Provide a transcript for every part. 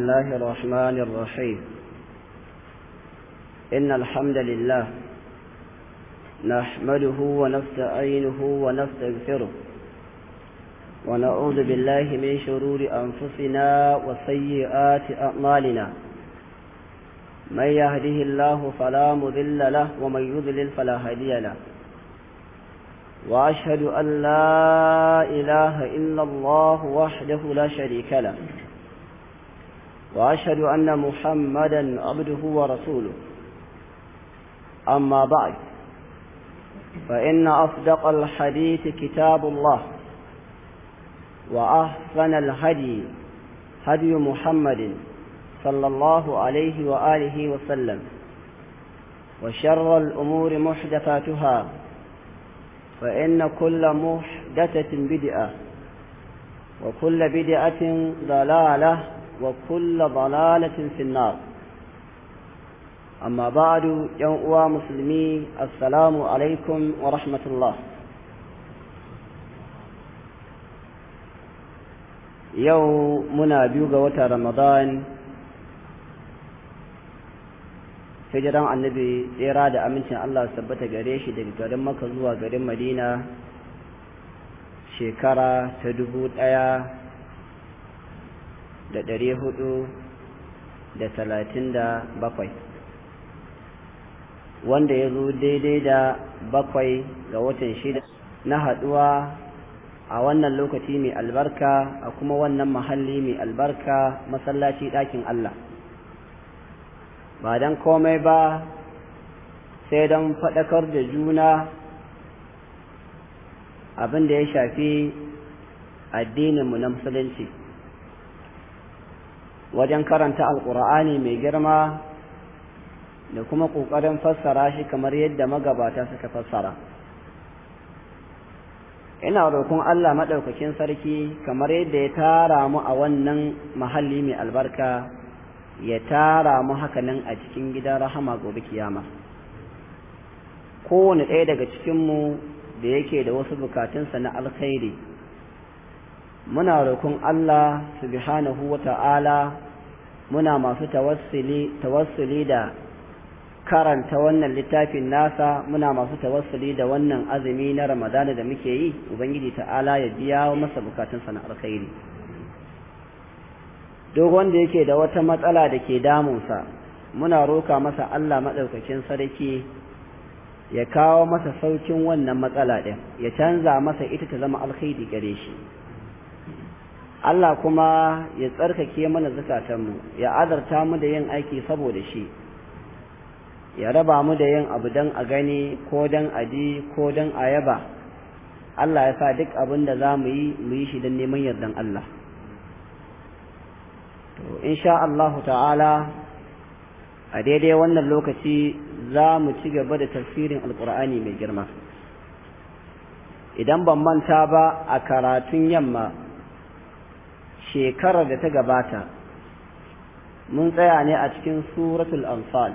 الله الرحمن الرحيم إن الحمد لله نحمده ونستعينه ونستغفره ونعوذ بالله من شرور أنفسنا وسيئات أعمالنا من يهده الله فلا مذل له ومن يضلل فلا هادي له وأشهد أن لا إله إلا الله وحده لا شريك له وأشهد أن محمدا عبده ورسوله أما بعد فإن أصدق الحديث كتاب الله وأحسن الهدي هدي محمد صلى الله عليه وآله وسلم وشر الأمور محدثاتها فإن كل محدثة بدعة وكل بدعة ضلالة وكل ضلالة في النار أما بعد يوم مسلمي السلام عليكم ورحمة الله yau muna biyu ga watan ramadan hijiran annabi tsira da amincin Allah tabbata gare shi daga garin maka zuwa garin madina shekara ta dubu ɗaya da ɗari hudu da talatin da bakwai wanda ya zo daidai da bakwai ga watan shida na haɗuwa a wannan lokaci mai albarka a kuma wannan mahalli mai albarka masallaci ɗakin Allah ba don komai ba sai don faɗakar da juna abin da ya shafi addininmu na musulunci wajen karanta alƙur'ani mai girma da kuma ƙoƙarin fassara shi kamar yadda magabata suka fassara. ina roƙon Allah maɗaukakin sarki kamar yadda ya tara mu a wannan mahalli mai albarka ya tara mu hakanan a cikin gidan rahama gobe kiyama kowane ɗaya daga cikinmu da yake da wasu bukatunsa na alkhairi muna roƙon Allah subhanahu wa ta'ala muna masu tawassuli da karanta wannan littafin nasa muna masu tawassuli da wannan azumi na ramadana da muke yi ubangiji ta'ala ya biya masa bukatunsa na alkhairi duk wanda yake da wata matsala da ke damunsa muna roka masa Allah maɗaukakin sarki ya kawo masa saukin wannan matsala ɗin ya canza masa ita ta zama alkhairi gare shi Allah kuma ya tsarkake mana zukatanmu ya azarta mu da yin aiki saboda shi ya raba mu da yin abu don a gani ko don a ji ko don a yaba Allah ya sa duk abin da za mu yi mu yi shi don neman yardan Allah to insha Allahu ta'ala a daidai wannan lokaci za mu ci gaba da tafsirin alkur'ani mai girma idan ban manta ba a karatun yamma shekarar da ta gabata mun tsaya ne a cikin suratul anfal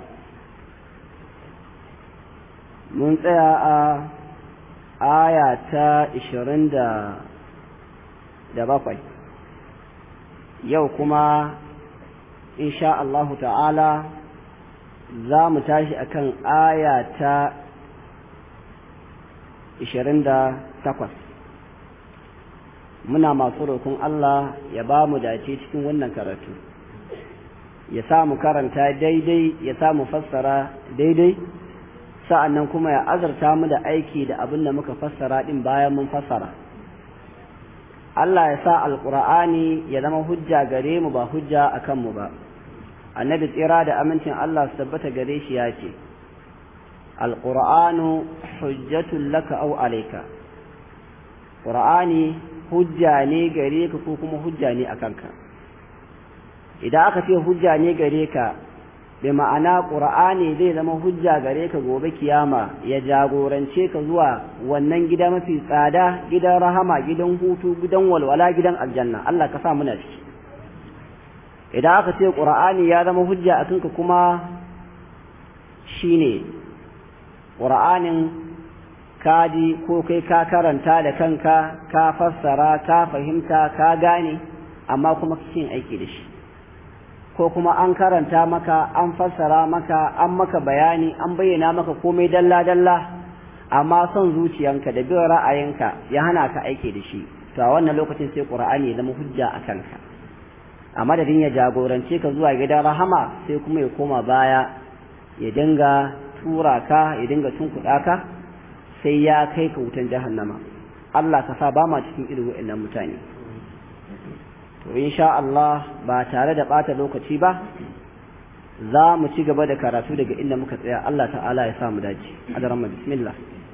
mun tsaya a aya ta ishirin da bakwai yau kuma insha Allahu ta'ala za mu tashi akan aya ta ishirin da takwas muna masu roƙon Allah ya ba mu dace cikin wannan karatu ya sa mu karanta daidai ya sa mu fassara daidai sa'an nan kuma ya azarta mu da aiki da abin da muka fassara ɗin bayan mun fassara. Allah ya sa alƙur'ani ya zama hujja gare mu ba hujja a kanmu ba, annabi tsira da amincin Allah su tabbata gare shi ya ce, Alƙur'anu hujjatun laka au alaika, ƙur'ani hujja ne gare ka ko kuma hujja ne a kanka. Idan aka ce hujja ne gare ka, bi ma'ana ƙur'ani zai zama hujja gare ka gobe kiyama ya jagorance ka zuwa wannan gida mafi tsada gidan rahama gidan hutu gidan walwala gidan aljanna Allah ka sa muna ciki idan aka ce ƙur'ani ya zama hujja a kanka kuma shine ƙur'anin kaji ko kai ka karanta da kanka ka fassara ka fahimta ka gane amma kuma cikin aiki da shi ko kuma an karanta maka an fassara maka an maka bayani an bayyana maka komai dalla-dalla amma son zuciyanka da bin ra'ayinka ya hana ka aiki da shi to a wannan lokacin sai qur'ani ya zama hujja a kanka a madadin ya jagorance ka zuwa gidan rahama sai kuma ya koma baya ya dinga tura ka ya dinga tunkuɗa ka sai ya kai ka wutan jahannama Allah ka sa ba ma cikin irin wa'annan mutane to insha Allah ba tare da ɓata lokaci ba za mu ci gaba da karatu daga inda muka tsaya Allah ta'ala ya sa mu dace adaramma bismillah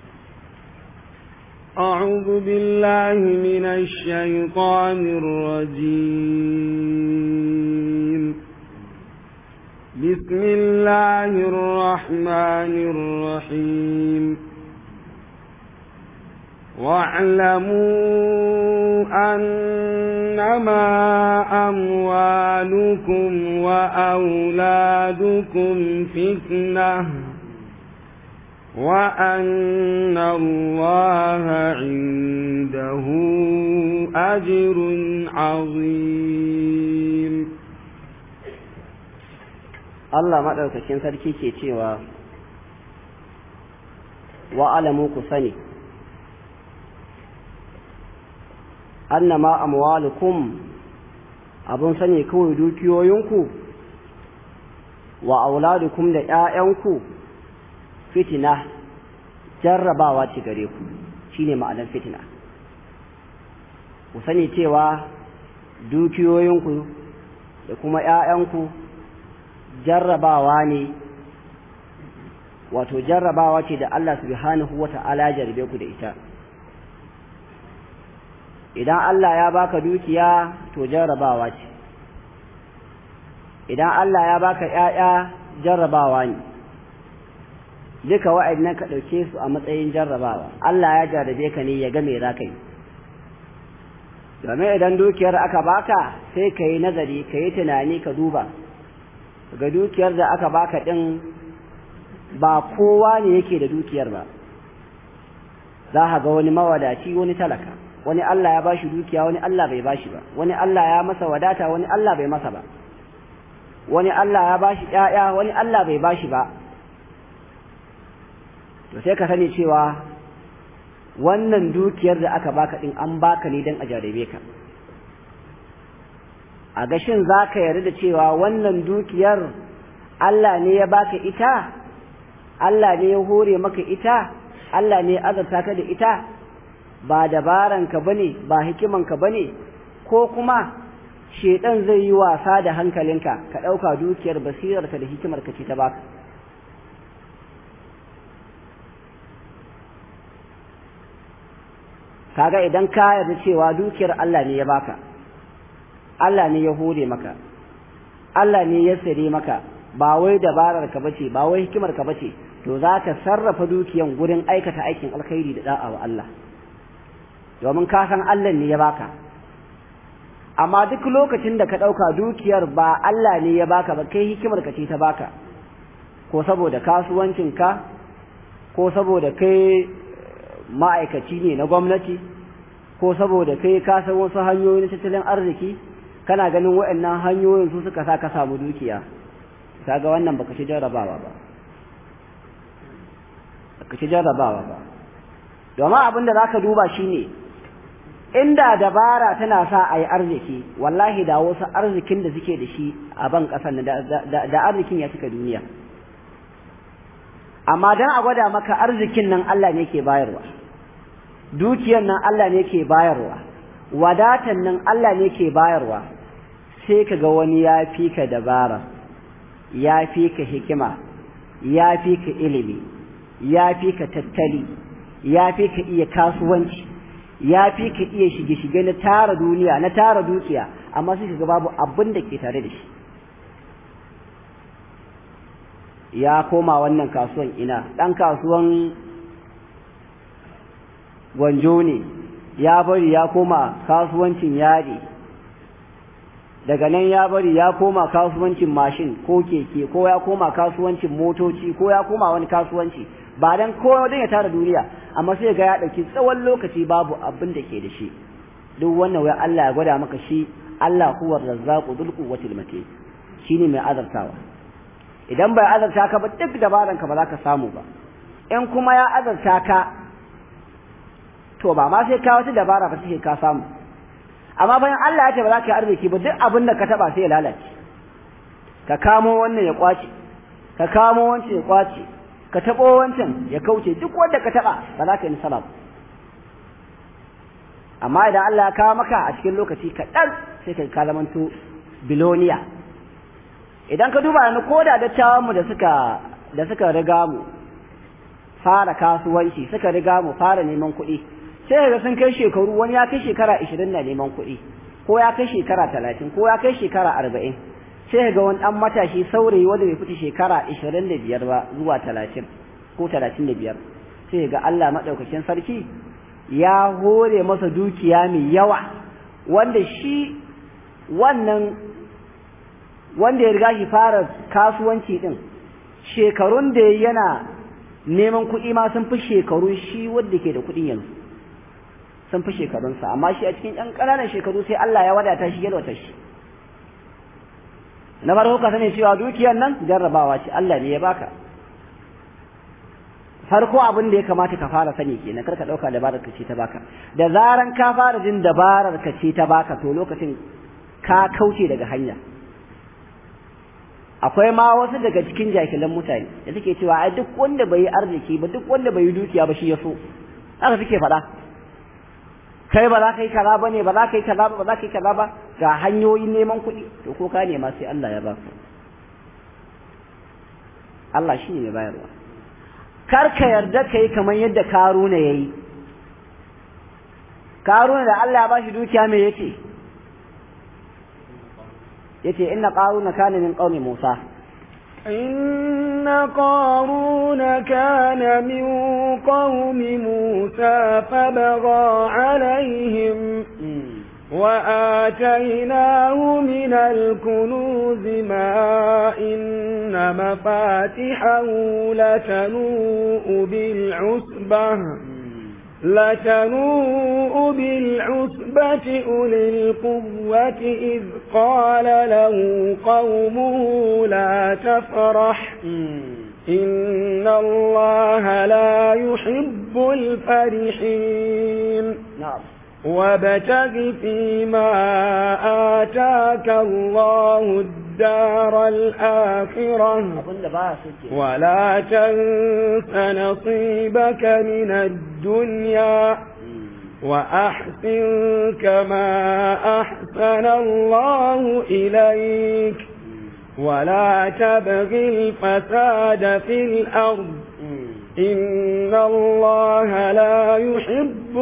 أعوذ بالله من الشيطان الرجيم بسم الله الرحمن الرحيم واعلموا أنما أموالكم وأولادكم فتنة وأن الله عنده أجر عظيم Allah maɗaukakin sarki ke cewa wa'alamu ku sani annama amwalukum abun sani kawai dukiyoyinku wa auladukum da ‘ya'yanku fitina jarrabawa ce gare ku shine ma'anar fitina ku sani cewa dukiyoyinku da kuma ‘ya'yanku jarrabawa ne wato jarrabawa ce da Allah subhanahu wa ta'ala jarbe ku da ita idan Allah ya baka dukiya to jarrabawa ce idan Allah ya baka ‘ya'ya jarrabawa ne duka wa'annan ka ɗauke su a matsayin jarrabawa Allah ya jarrabe ka ne ya ga me za ka yi domin idan dukiyar aka baka sai ka yi nazari ka yi tunani ka duba ga dukiyar da aka baka ɗin ba kowa ne yake da dukiyar ba za ka ga wani mawadaci wani talaka wani Allah ya bashi dukiya wani Allah bai bashi ba wani Allah ya masa wadata wani Allah bai masa ba wani Allah ya bashi ƴaƴa wani Allah bai bashi ba to sai ka sani cewa wannan dukiyar da aka baka din an baka ne dan a jarabe ka a gashin za ka yarda da cewa wannan dukiyar Allah ne ya baka ita Allah ne ya hore maka ita Allah ne ya azarta ka da ita ba dabaranka bane ba hikimanka bane ko kuma shedan zai yi wasa da hankalinka ka ɗauka dukiyar basirarka da hikimarka ce ta baka kaga idan ka yarda cewa dukiyar Allah ne ya baka Allah ne ya hore maka Allah ne ya sare maka ba wai dabarar ka bace ba wai hikimar ka bace to za ka sarrafa dukiyan gurin aikata aikin alkhairi da da'a wa Allah domin ka san Allah ne ya baka amma duk lokacin da ka ɗauka dukiyar ba Allah ne ya baka ba kai hikimar ka ce ta baka ko saboda kasuwancinka ko saboda kai ma'aikaci ne na gwamnati ko saboda kai ka san wasu hanyoyin tattalin arziki kana ganin waɗannan hanyoyin su suka sa ka samu dukiya kaga wannan baka ci jarrabawa ba baka ci jarrabawa ba domin abin da zaka duba shine inda dabara tana sa a yi arziki wallahi da wasu arzikin da suke da shi a ban ƙasar da arzikin ya cika duniya amma dan a gwada maka arzikin nan Allah ne ke bayarwa dukiyar nan Allah ne ke bayarwa wadatan nan Allah ne ke bayarwa sai ka ga wani ya fi ka dabara ya fi ka hikima ya fi ka ilimi ya fi ka tattali ya fi ka iya kasuwanci ya fi ka iya shige-shige na tara duniya na tara dukiya amma sai ka ga babu abin da ke tare da shi ya koma wannan kasuwan ina ɗan kasuwan gwanjo ne ya bari ya koma kasuwancin yadi daga nan ya bari ya koma kasuwancin mashin ko keke ko ya koma kasuwancin motoci ko ya koma wani kasuwanci ba dan ko dan ya tara duniya amma sai ga ya dauki tsawon lokaci babu abin da ke da shi duk wannan wai Allah ya gwada maka shi Allah huwa razzaqu dhul quwwatil matin shine mai azartawa idan bai azarta ka ba duk dabaran ka ba za ka samu ba in kuma ya azarta ka to ba ma sai ka wata dabara ba sai ka samu amma bayan Allah ya ce ba za ka yi arziki ba duk abin da ka taba sai ya lalace ka kamo wannan ya kwace ka kamo wancan ya kwace ka tabo wancan ya kauce duk wanda ka taba ba za ka yi nasara ba amma idan Allah ya kawo maka a cikin lokaci kaɗan sai ka ka zamanto biloniya idan ka duba yanzu ko da dattawanmu da suka da suka riga mu fara kasuwanci suka riga mu fara neman kuɗi sai ga sun kai shekaru wani ya kai shekara ashirin na neman kuɗi ko ya kai shekara talatin ko ya kai shekara arba'in sai ga wani ɗan matashi saurayi wanda bai fita shekara ashirin da biyar ba zuwa talatin ko talatin da biyar sai ga Allah maɗaukakin sarki ya hore masa dukiya mai yawa wanda shi wannan wanda ya riga shi fara kasuwanci din shekarun da yana neman kuɗi ma sun fi shekarun shi wanda ke da kuɗin yanzu sun fi shekarunsa amma shi a cikin ɗan ƙananan shekaru sai Allah ya wadata shi yalwata shi na farko ka sani cewa dukiyar nan jarrabawa ce Allah ne ya baka farko abin da ya kamata ka fara sani kenan kar ka ɗauka dabarar ka ce ta baka da zaran ka fara jin dabarar ka ce ta baka to lokacin ka kauce daga hanya akwai ma wasu daga cikin jahilan mutane da suke cewa ai duk wanda bai yi arziki ba duk wanda bai yi dukiya ba shi ya so haka suke faɗa kai ba za ka yi kaza ba ne ba za ka yi kaza ba ba za ka yi kaza ba ga hanyoyin neman kuɗi to ko ka nema sai Allah ya baka Allah shi ne mai bayarwa kar ka yarda ka yi kamar yadda karuna ya yi karuna da Allah ya ba shi dukiya me yace yace inna qaruna kana min qaumi Musa إن قارون كان من قوم موسى فبغى عليهم وآتيناه من الكنوز ما إن مفاتحه لتنوء بالعصبة لتنوء بالعصبة أولي القوة إذ قال له قومه لا تفرح إن الله لا يحب الفرحين نعم وابتغ فيما آتاك الله الدار الآخرة abinda ba su ke ولا تنس نصيبك من الدنيا وأحسن كما أحسن الله إليك ولا تبغ الفساد في الأرض إن الله لا يحب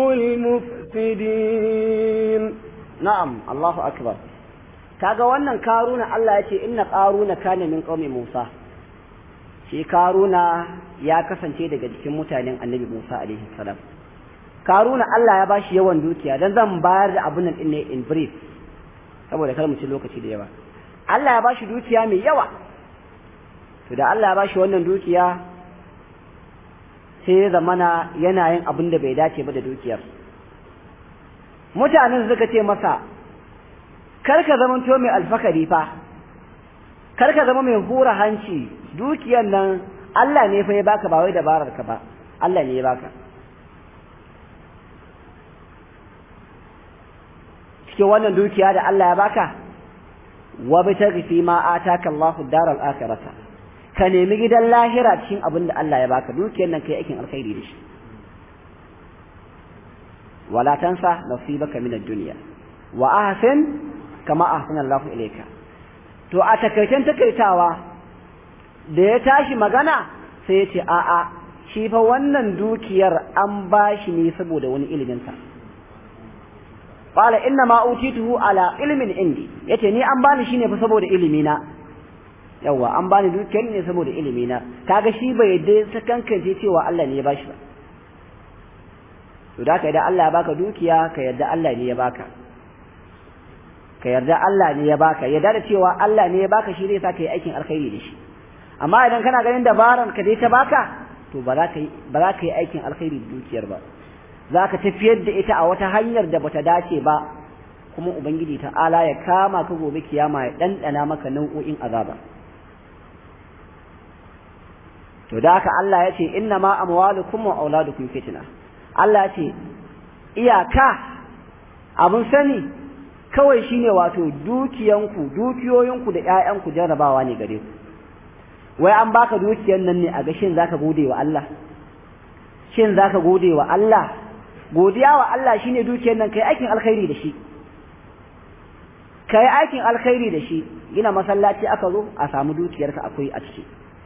المفسدين na'am Allahu akbar kaga wannan karuna Allah ya ce inna qaruna kana min qaumi Musa shi karuna ya kasance daga cikin mutanen Annabi Musa alaihi salam karuna Allah ya bashi yawan dukiya dan zan bayar da abun nan ne in brief saboda kar mu ci lokaci da yawa Allah ya bashi dukiya mai yawa to da Allah ya bashi wannan dukiya sai ya zamana yana yin abin da bai dace ba da dukiyar mutanen suka ce masa kar ka zama to mai alfakari fa kar ka zama mai hura hanci dukiyar nan Allah ne fa ya baka ba wai dabarar ka ba Allah ne ya baka cikin wannan dukiya da Allah ya baka wa bitaghi fi ma ataka Allahu daral akhirata ka nemi gidan lahira cikin abin da Allah ya baka dukiyar nan kai aikin alkhairi da shi wala tansa nasibaka min ad-dunya wa ahsin kama ahsana Allahu ilayka to a takaitan takaitawa da ya tashi magana sai ya ce a a shi fa wannan dukiyar an bashi ne saboda wani ilimin sa qala inna ma utituhu ala ilmin indi yace ni an bani shine fa saboda ilimi na yawa an bani dukiyar ne saboda ilimi na kaga shi bai yadda sakankance cewa Allah ne ya bashi ba to da ka idan Allah ya baka dukiya ka yarda Allah ne ya baka ka yarda Allah ne ya baka yarda da cewa Allah ne ya baka shi zai sa ka yi aikin alkhairi da shi amma idan kana ganin dabaran ka dai ta baka to ba za ka yi ba za ka yi aikin alkhairi da dukiyar ba za ka tafiyar da ita a wata hanyar da bata dace ba kuma ubangiji ta'ala ya kama ka gobe kiyama ya ɗanɗana maka nau'o'in azaba to da haka Allah ya ce inna ma amwalukum wa auladukum fitna Allah ya ce iyaka abun sani kawai shine wato dukiyanku dukiyoyinku da ƴaƴanku jarrabawa ne gare ku wai an baka dukiyan nan ne a ga shin zaka gode wa Allah shin zaka gode wa Allah godiya wa Allah shine dukiyan nan kai aikin alkhairi da shi kai aikin alkhairi da shi gina masallaci aka zo a samu dukiyarka akwai a ciki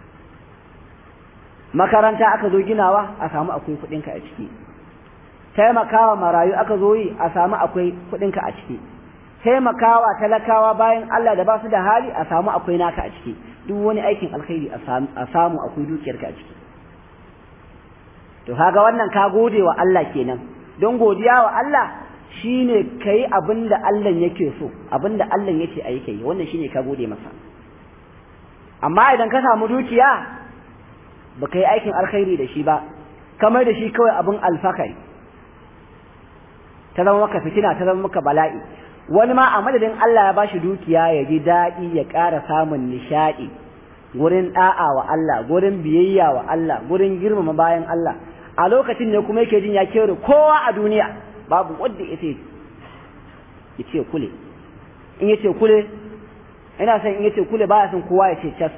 makaranta aka zo ginawa a samu akwai kuɗinka a ciki taimakawa marayu aka zo yi a samu akwai kuɗinka a ciki taimakawa talakawa bayan Allah da ba su da hali a samu akwai naka a ciki duk wani aikin alkhairi a samu akwai dukiyarka a ciki to kaga wannan ka gode wa Allah kenan don godiya wa Allah shine kai abin da Allah yake so abin da Allah yake ayi kai wannan shine ka gode masa amma idan ka samu dukiya ba ka yi aikin alkhairi da shi ba kamar da shi kawai abin alfakari ta zama maka fitina ta zama maka bala'i wani ma a madadin Allah ya bashi dukiya ya ji daɗi ya ƙara samun nishaɗi gurin ɗa'a wa Allah gurin biyayya wa Allah gurin girmama bayan Allah a lokacin ne kuma yake jin ya kere kowa a duniya babu wanda ya ce ya ce kule in ya ce kule ina son in ya ce kule baya son kowa ya ce cas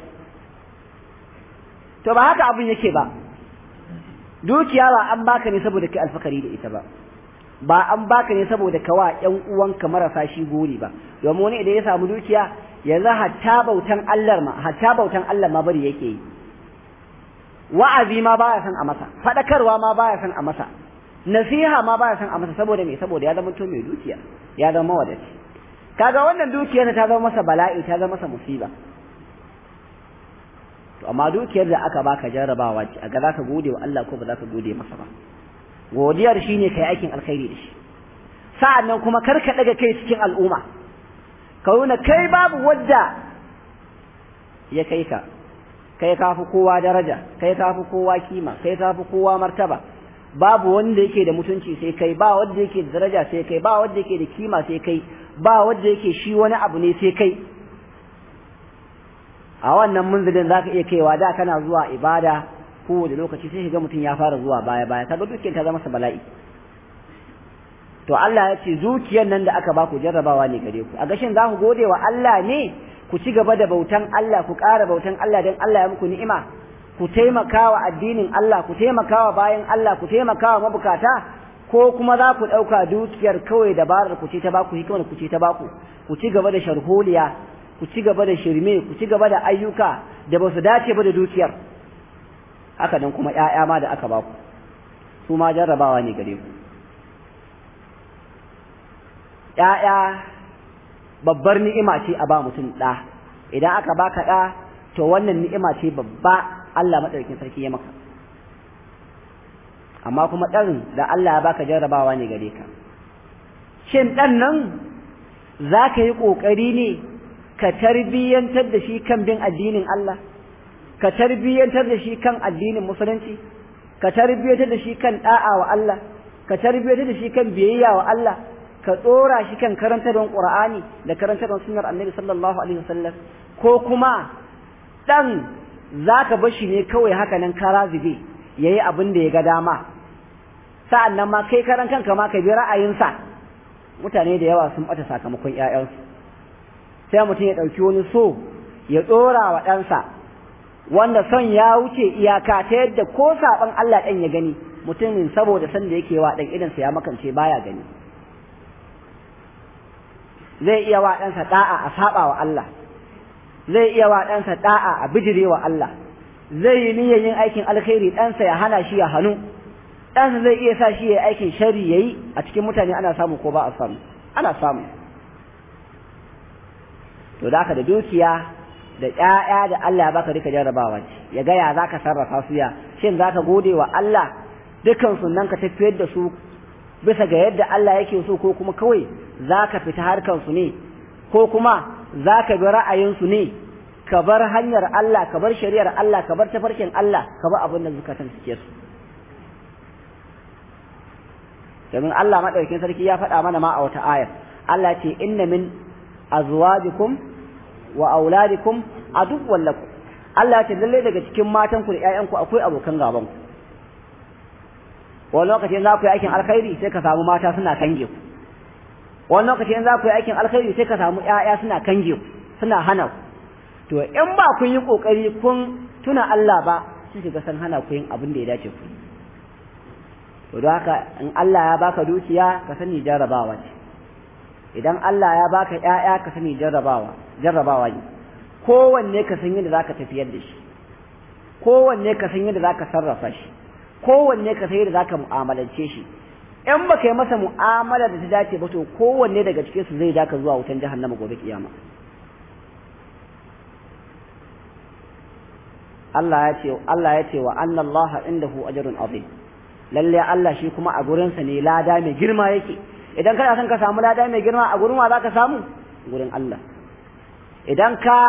to ba haka abin yake ba dukiya ba an baka ne saboda kai alfakari da ita ba ba an baka ne saboda kawa ƴan uwanka marasa shi gori ba domin wani idan ya samu dukiya yanzu hatta bautan Allah ma hatta bautan Allah ma bari yake yi wa'azi ma baya son a masa fadakarwa ma baya son a masa nasiha ma baya son a masa saboda me saboda ya zama to mai dukiya ya zama wadaci kaga wannan dukiyar ta zama masa bala'i ta zama masa musiba to amma dukiyar da aka baka jarrabawa ce aga zaka gode wa Allah ko ba zaka gode masa ba godiyar shine kai aikin alkhairi da shi sa'annan kuma kar ka daga kai cikin al'umma ka nuna kai babu wadda ya kai ka kai ka fi kowa daraja kai ka fi kowa kima kai ka fi kowa martaba babu wanda yake da mutunci sai kai ba wanda yake da daraja sai kai ba wanda yake da kima sai kai ba wanda yake shi wani abu ne sai kai a wannan munzilin zaka iya kaiwa da kana zuwa ibada kowane lokaci sai ga mutum ya fara zuwa baya baya kaga dukiyar ta zama masa bala'i to Allah ya ce zuciyar nan da aka baku jarrabawa ne gare ku a gashin za ku gode wa Allah ne ku ci gaba da bautan Allah ku ƙara bautan Allah don Allah ya muku ni'ima ku taimaka wa addinin Allah ku taimaka wa bayan Allah ku taimaka wa mabukata ko kuma za ku ɗauka dukiyar kawai dabarar ku ce ta baku hikimar ku ce ta baku ku ci gaba da sharholiya ku ci gaba da shirme ku ci gaba da ayyuka da ba su dace ba da dukiyar haka nan kuma ƴaƴa ma da aka baku su ma jarrabawa ne gare ku ƴaƴa babbar ni'ima ce a ba mutum ɗa idan aka baka ɗa to wannan ni'ima ce babba Allah maɗaukin sarki ya maka amma kuma ɗan da Allah ya baka jarrabawa ne gare ka shin ɗan nan za ka yi ƙoƙari ne ka tarbiyyantar da shi kan bin addinin Allah ka tarbiyyantar da shi kan addinin musulunci ka tarbiyyantar da shi kan ɗa'a wa Allah ka tarbiyyantar da shi kan biyayya wa Allah ka tsora shi kan karantarwar Qur'ani da karantarwar sunnar Annabi sallallahu alaihi wasallam ko kuma dan zaka bar shi ne kawai haka nan kara zube yayi abin da ya ga dama sa'an nan ma kai karan kanka ma ka bi ra'ayinsa mutane da yawa sun bata sakamakon ƴaƴansu sai mutum ya ɗauki wani so ya ɗora wa ɗansa wanda son ya wuce iyaka ta yadda ko saɓon Allah ɗan ya gani mutumin saboda san da yake wa ɗan idansa ya makance baya gani zai iya wa ɗansa ɗa'a a saɓa wa Allah zai iya wa ɗansa ɗa'a a bijire wa Allah zai yi niyyar yin aikin alkhairi ɗansa ya hana shi ya hannu ɗansa zai iya sa shi ya aikin shari ya yi a cikin mutane ana samu ko ba a samu ana samu to da da dukiya da ƴaƴa da Allah ya baka duka jarrabawa ce ya ga ya zaka sarrafa su ya shin zaka gode wa Allah dukan nan ka tafiyar da su bisa ga yadda Allah yake so ko kuma kawai zaka fita harkan su ne ko kuma zaka bi ra'ayin su ne ka bar hanyar Allah ka bar shari'ar Allah ka bar tafarkin Allah ka bar abin da zukatan suke su domin Allah madaukakin sarki ya faɗa mana ma a wata ayar Allah ce inna min azwajikum wa auladikum aduwwan lakum Allah ce lalle daga cikin matan ku da ƴaƴan ku akwai abokan gaban ku wani lokaci in za ku yi aikin alkhairi sai ka samu mata suna kange ku wani lokaci in za ku yi aikin alkhairi sai ka samu ƴaƴa suna kange ku suna hana ku to in ba kun yi kokari kun tuna Allah ba sai ka ga san hana ku yin abin da ya dace ku to don haka in Allah ya baka dukiya ka sani jarrabawa ce idan Allah ya baka ƴaƴa ka sani jarrabawa jarrabawa ne kowanne ka san yadda zaka tafiyar da shi kowanne ka san yadda zaka sarrafa shi kowanne ka san yadda zaka mu'amalance shi in baka yi masa mu'amala da ta dace ba to kowanne daga cikin su zai daka zuwa wutan jahannama gobe kiyama Allah ya ce Allah ya ce wa anna Allah indahu ajrun azim lalle Allah shi kuma a gurin sa ne lada mai girma yake idan kana son ka samu lada mai girma a gurin wa zaka samu gurin Allah idan ka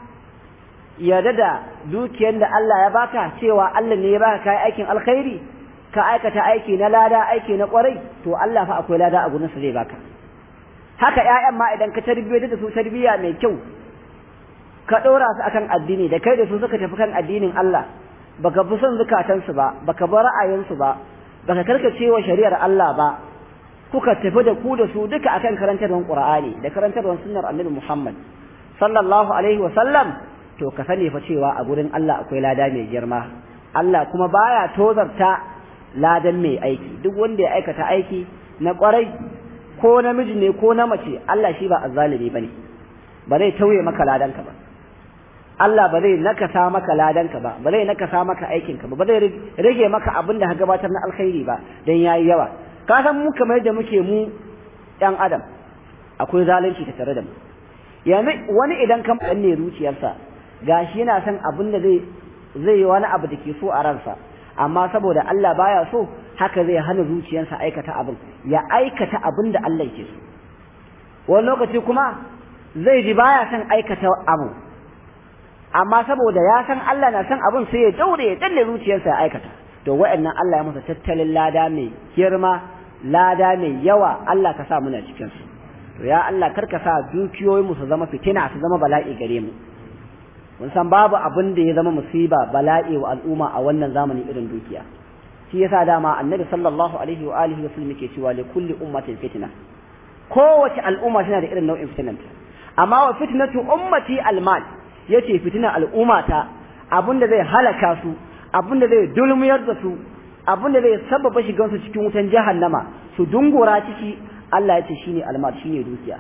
yarda da dukiyar da Allah ya baka cewa Allah ne ya baka kai aikin alkhairi ka aikata aiki na lada aiki na kwarai to Allah fa akwai lada a gurin sa zai baka haka ƴaƴan ma idan ka tarbiyyar da su tarbiyya mai kyau ka ɗora su akan addini da kai da su suka tafi kan addinin Allah baka fi son zukatansu ba baka bar ra'ayinsu ba baka karkace wa shari'ar Allah ba kuka tafi da ku da su duka akan karantarwar Qur'ani da karantarwar sunnar Annabi Muhammad sallallahu alaihi wa sallam to ka sani fa cewa a gurin Allah akwai lada mai girma Allah kuma baya tozarta ladan mai aiki duk wanda ya aikata aiki na kwarai ko namiji ne ko na mace Allah shi ba azzalimi bane ba zai tauye maka ladanka ba Allah ba zai nakasa maka ladanka ba ba zai nakasa maka aikinka ba ba zai rage maka abin da ka gabatar na alkhairi ba dan yayi yawa ka san mu kamar da muke mu ɗan adam akwai zalunci ta tare da mu yanzu wani idan kan ne zuciyarsa gashi yana son abin da zai zai yi wani abu da ke so a ransa amma saboda Allah baya so haka zai hana zuciyarsa aikata abin ya aikata abin da Allah yake so wani lokaci kuma zai ji baya son aikata abu amma saboda ya san Allah na san abin sai ya daure ya dalle zuciyarsa ya aikata to wa'annan Allah ya masa tattalin lada mai girma lada mai yawa Allah ka sa muna cikin su to ya Allah karka sa dukiyoyin mu su zama fitina su zama bala'i gare mu mun san babu abin da ya zama musiba bala'i wa al'umma a wannan zamani irin dukiya shi yasa dama annabi sallallahu alaihi wa alihi wa sallam yake cewa li kulli ummatin fitna kowace al'umma tana da irin nau'in fitinanta amma wa fitnatu ummati almal yace fitina al'ummata abinda zai halaka su abinda zai dulmiyar da su abinda zai sababa shigan su cikin wutan jahannama su dungura ciki Allah yace shine almal shine dukiya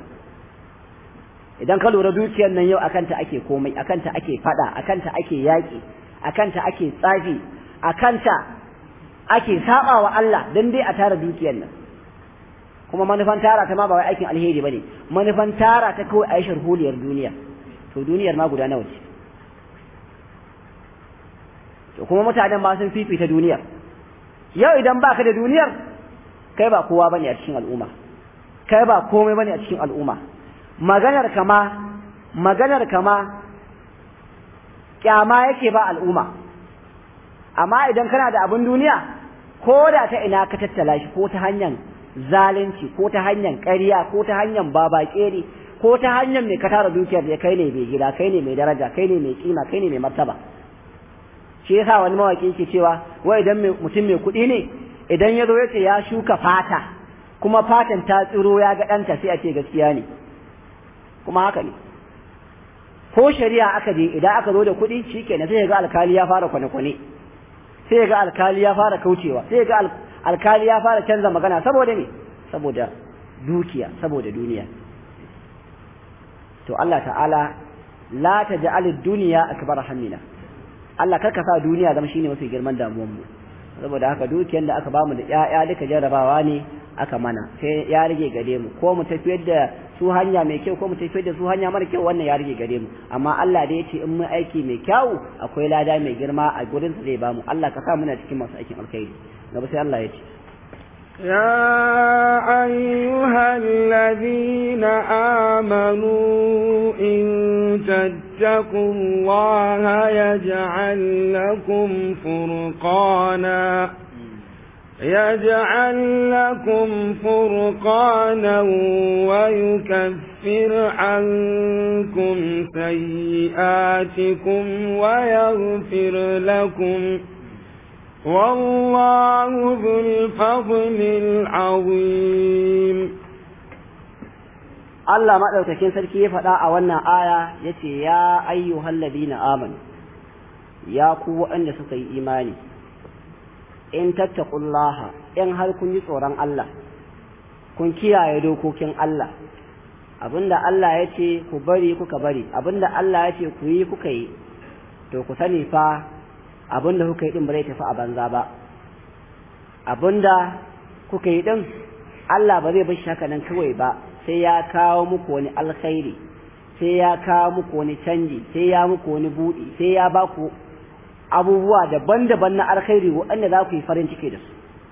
idan ka lura dukiyar nan yau akanta ake komai akanta ake fada akanta ake yaki akanta ake tsafi akanta ake saba wa Allah dan dai a tara dukiyar nan kuma manufan tara ta ma ba wai aikin alheri bane manufan tara ta kawai aishar huliyar duniya to duniyar ma guda nawa ce to kuma mutanen ma sun fifita duniyar yau idan baka da duniyar kai ba kowa bane a cikin al'umma kai ba komai bane a cikin al'umma maganar kama maganar kama kyama yake ba al'umma amma idan kana da abin duniya ko da ta ina ka tattala shi ko ta hanyar zalunci ko ta hanyar ƙarya ko ta hanyar babakere ko ta hanyar mai ka tara dukiyar da kai ne mai gida kai ne mai daraja kai ne mai kima kai ne mai martaba shi yasa wani mawaki yake cewa wai idan mutum mai kuɗi ne idan ya zo ya ce ya shuka fata kuma fatan ta tsiro ya ga ɗanta sai a ce gaskiya ne kuma haka ne ko shari'a aka je idan aka zo da kuɗi shikenan sai ga alkali ya fara kwane-kwane sai ga alkali ya fara kaucewa sai ga alkali ya fara canza magana saboda ne saboda dukiya saboda duniya to Allah ta'ala la taj'al ad-dunya akbar hammina Allah karka sa duniya zama shine mafi girman damuwar mu saboda haka dukiyar da aka bamu da ƴaƴa duka jarrabawa ne aka mana sai ya rage gare mu ko mu tafiyar da su hanya mai kyau ko mu tafiyar da su hanya mara kyau wannan ya rage gare mu amma Allah da yace in mun aiki mai kyau akwai lada mai girma a gurin sa zai bamu Allah ka sa muna cikin masu aikin alkhairi gaba sai Allah ya ce يا أيها الذين آمنوا إن تتقوا الله يجعل لكم فرقانا يجعل لكم فرقانا ويكفر عنكم سيئاتكم ويغفر لكم والله ذو الفضل العظيم Allah maɗaukakin sarki ya faɗa a wannan aya ya ce, Ya ayyuhal ladina amanu, ya ku waɗanda suka yi imani, in tattaqullaha in har kun yi tsoron Allah, kun kiyaye dokokin Allah, abinda Allah ya ce ku bari kuka bari, abinda Allah ya ce ku yi kuka yi, to ku sani fa abinda kuka yi ɗin ba zai tafi a banza ba. Abinda kuka yi ɗin, Allah ba zai bar shi haka nan kawai ba, sai ya kawo muku wani alkhairi sai ya kawo muku wani canji sai ya muku wani buɗi sai ya ba ku abubuwa daban-daban na alkhairi waɗanda za ku yi farin ciki da su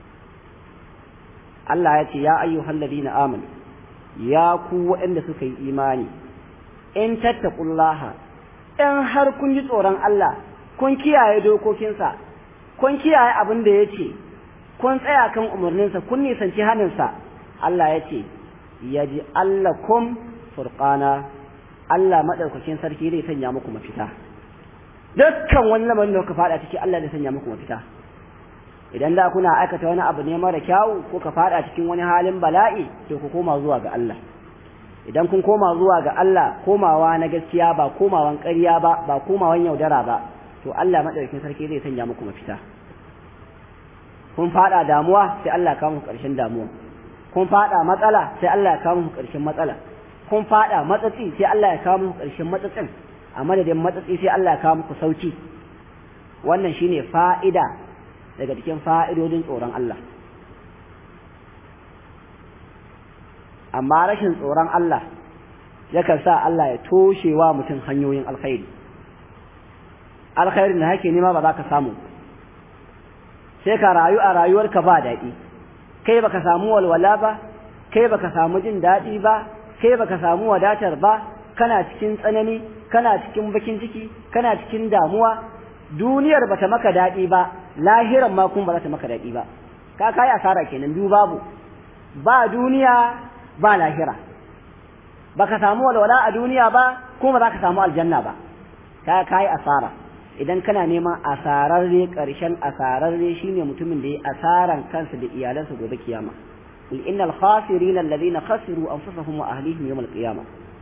Allah ya ce ya ayyuhal ladina amanu ya ku waɗanda suka yi imani in tattaqullaha in har kun ji tsoron Allah kun kiyaye dokokinsa kun kiyaye abin da ya ce kun tsaya kan umarninsa kun nisanci haninsa Allah ya ce yaji allakum furqana Allah madaukakin sarki zai sanya muku mafita dukkan wani lamarin da kuka fada ciki Allah zai sanya muku mafita idan da kuna aikata wani abu ne mara kyau ko ka fada cikin wani halin bala'i to ku koma zuwa ga Allah idan kun koma zuwa ga Allah komawa na gaskiya ba komawan ƙarya ba ba komawan yaudara ba to Allah madaukakin sarki zai sanya muku mafita kun fada damuwa sai Allah ya kawo muku ƙarshen damuwa kun fada matsala sai Allah ya kawo muku ƙarshen matsala kun fada matsatsi sai Allah ya kawo muku ƙarshen matsatsin a madadin matsatsi sai Allah ya kawo muku sauki wannan shine fa'ida daga cikin fa'idodin tsoron Allah amma rashin tsoron Allah yakan sa Allah ya toshe wa mutum hanyoyin alkhairi alkhairin da hake nema ba za ka samu sai ka rayu a rayuwarka ba daɗi kai baka samu walwala ba kai baka samu jin daɗi ba kai baka samu wadatar ba kana cikin tsanani kana cikin bakin ciki kana cikin damuwa duniyar bata maka daɗi ba lahiran ma kuma ba za ta maka daɗi ba ka kai asara kenan biyu babu ba duniya ba lahira baka samu walwala a duniya ba kuma ba za ka samu aljanna ba ka kai asara idan kana neman asararre ƙarshen asararre shine mutumin da ya asaran kansa da iyalansa gobe kiyama qul innal khasirina alladhina khasiru anfusahum wa ahlihim yawm al-qiyamah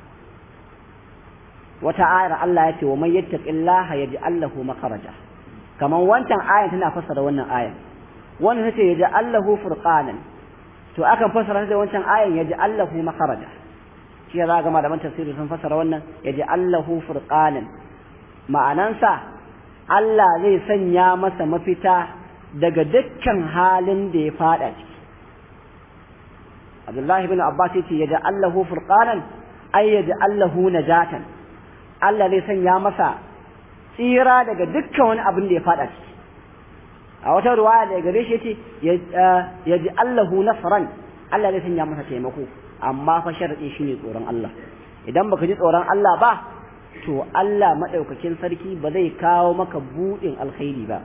wata ayar Allah ya ce wa man yattaqillaha yaj'al lahu makharaja kaman wancan ayan tana fassara wannan ayan wannan tace yaj'al lahu furqanan to akan fassara da wancan ayan yaj'al lahu makharaja shi ya ga malaman tafsiri sun fassara wannan yaj'al lahu furqanan ma'anansa Allah zai sanya masa mafita daga dukkan halin da ya fada ciki Abdullahi bin Abbas yace yaj'al lahu furqanan ay yaj'al lahu najatan Allah zai sanya masa tsira daga dukkan wani abin da ya fada ciki a wata ruwaya da gare shi yace ya ji Allahu nasran Allah zai sanya masa taimako amma fa sharadi shine tsoron Allah idan baka ji tsoron Allah ba to Allah madaukakin sarki ba zai kawo maka budin alkhairi ba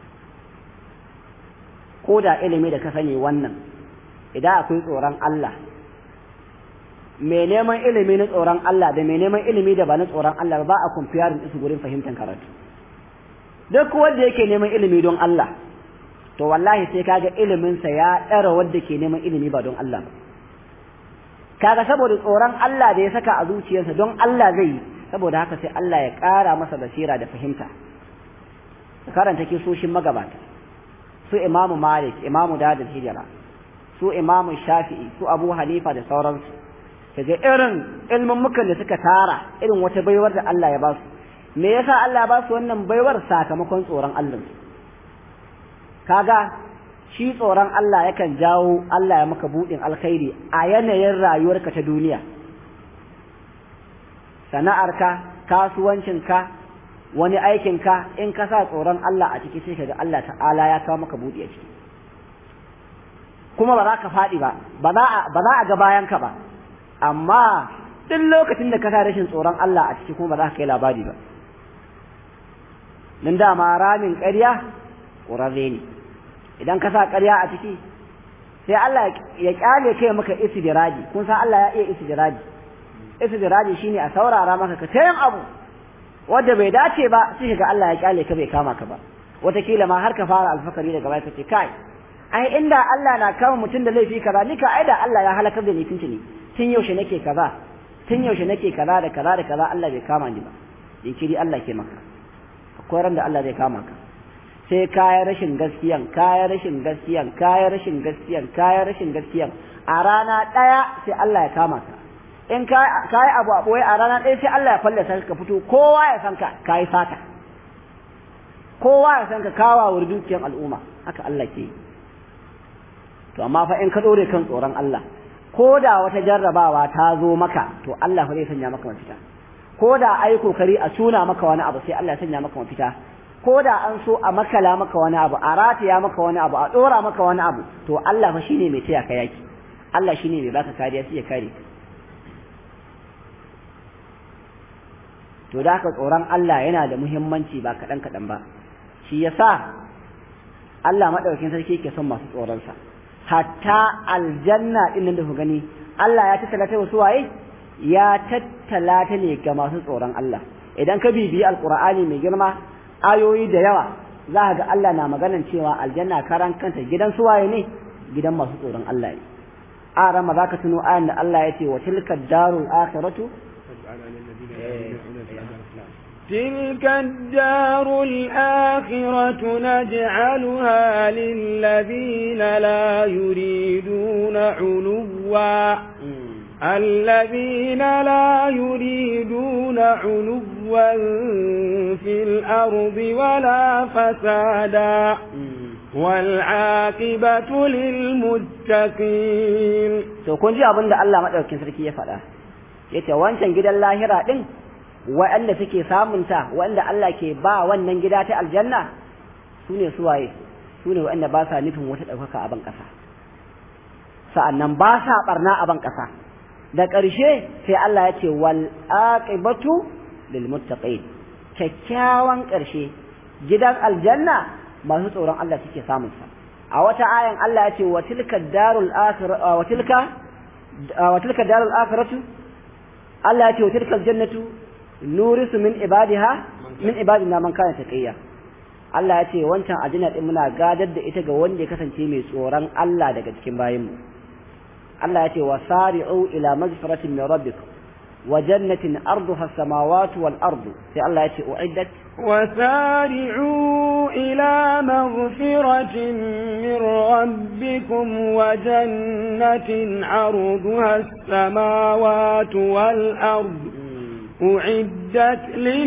ko da ilimi da ka sani wannan idan akwai tsoron Allah mai neman ilimi na tsoron Allah da mai neman ilimi da ba na tsoron Allah ba a kumfiyarin su gurin fahimtar karatu duk wanda yake neman ilimi don Allah to wallahi sai kaga iliminsa ya ɗara wanda ke neman ilimi ba don Allah ba kaga saboda tsoron Allah da ya saka a zuciyarsa don Allah zai yi saboda haka sai Allah ya ƙara masa basira da fahimta karanta kisoshin magabata su imamu malik imamu dadin hijira su imamu shafi'i su abu hanifa da sauransu kaga irin ilmin mukan da suka tara irin wata baiwar da Allah ya ba su me yasa Allah ya ba su wannan baiwar sakamakon tsoron Allah kaga shi tsoron Allah yakan jawo Allah ya maka budin alkhairi a yanayin rayuwarka ta duniya sana'arka kasuwancinka wani aikinka in ka sa tsoron Allah a ciki sai kaga Allah ta'ala ya kawo maka budi a ciki kuma ba za ka faɗi ba ba za a ga bayanka ba amma duk lokacin da ka sa rashin tsoron Allah a ciki kuma ba za ka kai labari ba nan dama ramin ƙarya ƙurarre ne idan ka sa ƙarya a ciki sai Allah ya kyale kai maka istidraji kun san Allah ya iya istidraji istidraji shine a saurara maka ka tayin abu wanda bai dace ba sai ga Allah ya kyale ka bai kama ka ba wataƙila ma har ka fara alfakari daga baya kace kai ai inda Allah na kama mutum da laifi kaza ni ka ai da Allah ya halakar da ni tun tuni tun yaushe nake kaza tun yaushe nake kaza da kaza da kaza Allah bai kama ni ba jinkiri Allah ke maka akwai ran da Allah zai kama ka sai kayan rashin gaskiyan kayan rashin gaskiyan kayan rashin gaskiyan kayan rashin gaskiyan a rana ɗaya sai Allah ya kama ka in kayi abu a ɓoye a rana ɗaya sai Allah ya fallasa ka fito kowa ya san ka kayi fata kowa ya san ka kawa wa dukiyar al'umma haka Allah ke yi to amma fa in ka ɗore kan tsoron Allah ko da wata jarrabawa ta zo maka to Allah fa zai sanya maka mafita ko da ai kokari a tuna maka wani abu sai Allah ya sanya maka mafita ko da an so a makala maka wani abu a rataya maka wani abu a dora maka wani abu to Allah fa shine mai taya ka yaki Allah shine mai baka kariya sai ya kare to da haka tsoron Allah yana da muhimmanci ba kaɗan kaɗan ba shi yasa Allah madaukakin sarki ke son masu tsoron sa hatta aljanna din nan da ku gani Allah ya tattala ta wasu waye ya tattala ta ne ga masu tsoron Allah idan ka bibiyi alqur'ani mai girma ayoyi da yawa za ka ga Allah na maganan cewa aljanna karan kanta gidan suwaye ne gidan masu tsoron Allah ne a rama za ka tuno ayan da Allah ya ce wa tilka darul akhiratu تلك الدار الآخرة نجعلها للذين لا يريدون علوا الذين لا يريدون علوا في الأرض ولا فسادا والعاقبة للمتقين to kun ji abin da Allah madaukakin sarki ya faɗa yace wancan gidan lahira din waɗanda suke samunta waɗanda Allah ke ba wannan gida ta aljanna su ne suwaye su ne waɗanda ba sa nufin wata ɗaukaka a ban ƙasa sa'annan ba sa ɓarna a ban ƙasa da ƙarshe sai Allah ya ce wal aqibatu lil muttaqin kyakkyawan ƙarshe gidan aljanna masu tsoron Allah suke samun sa a wata ayan Allah ya ce wa tilka darul akhirah wa tilka wa tilka darul akhiratu Allah ya ce wa tilka aljannatu nurisu min ibadiha min ibadina man kana taqiya Allah ya ce wancan aljanna din muna gadar da ita ga wanda ya kasance mai tsoron Allah daga cikin bayinmu Allah ya ce wasari'u ila magfiratin min rabbikum wa jannatin arduha as-samawati wal ardu sai Allah ya ce uiddat وسارعوا إلى مغفرة من ربكم وجنة عرضها السماوات والأرض أعدت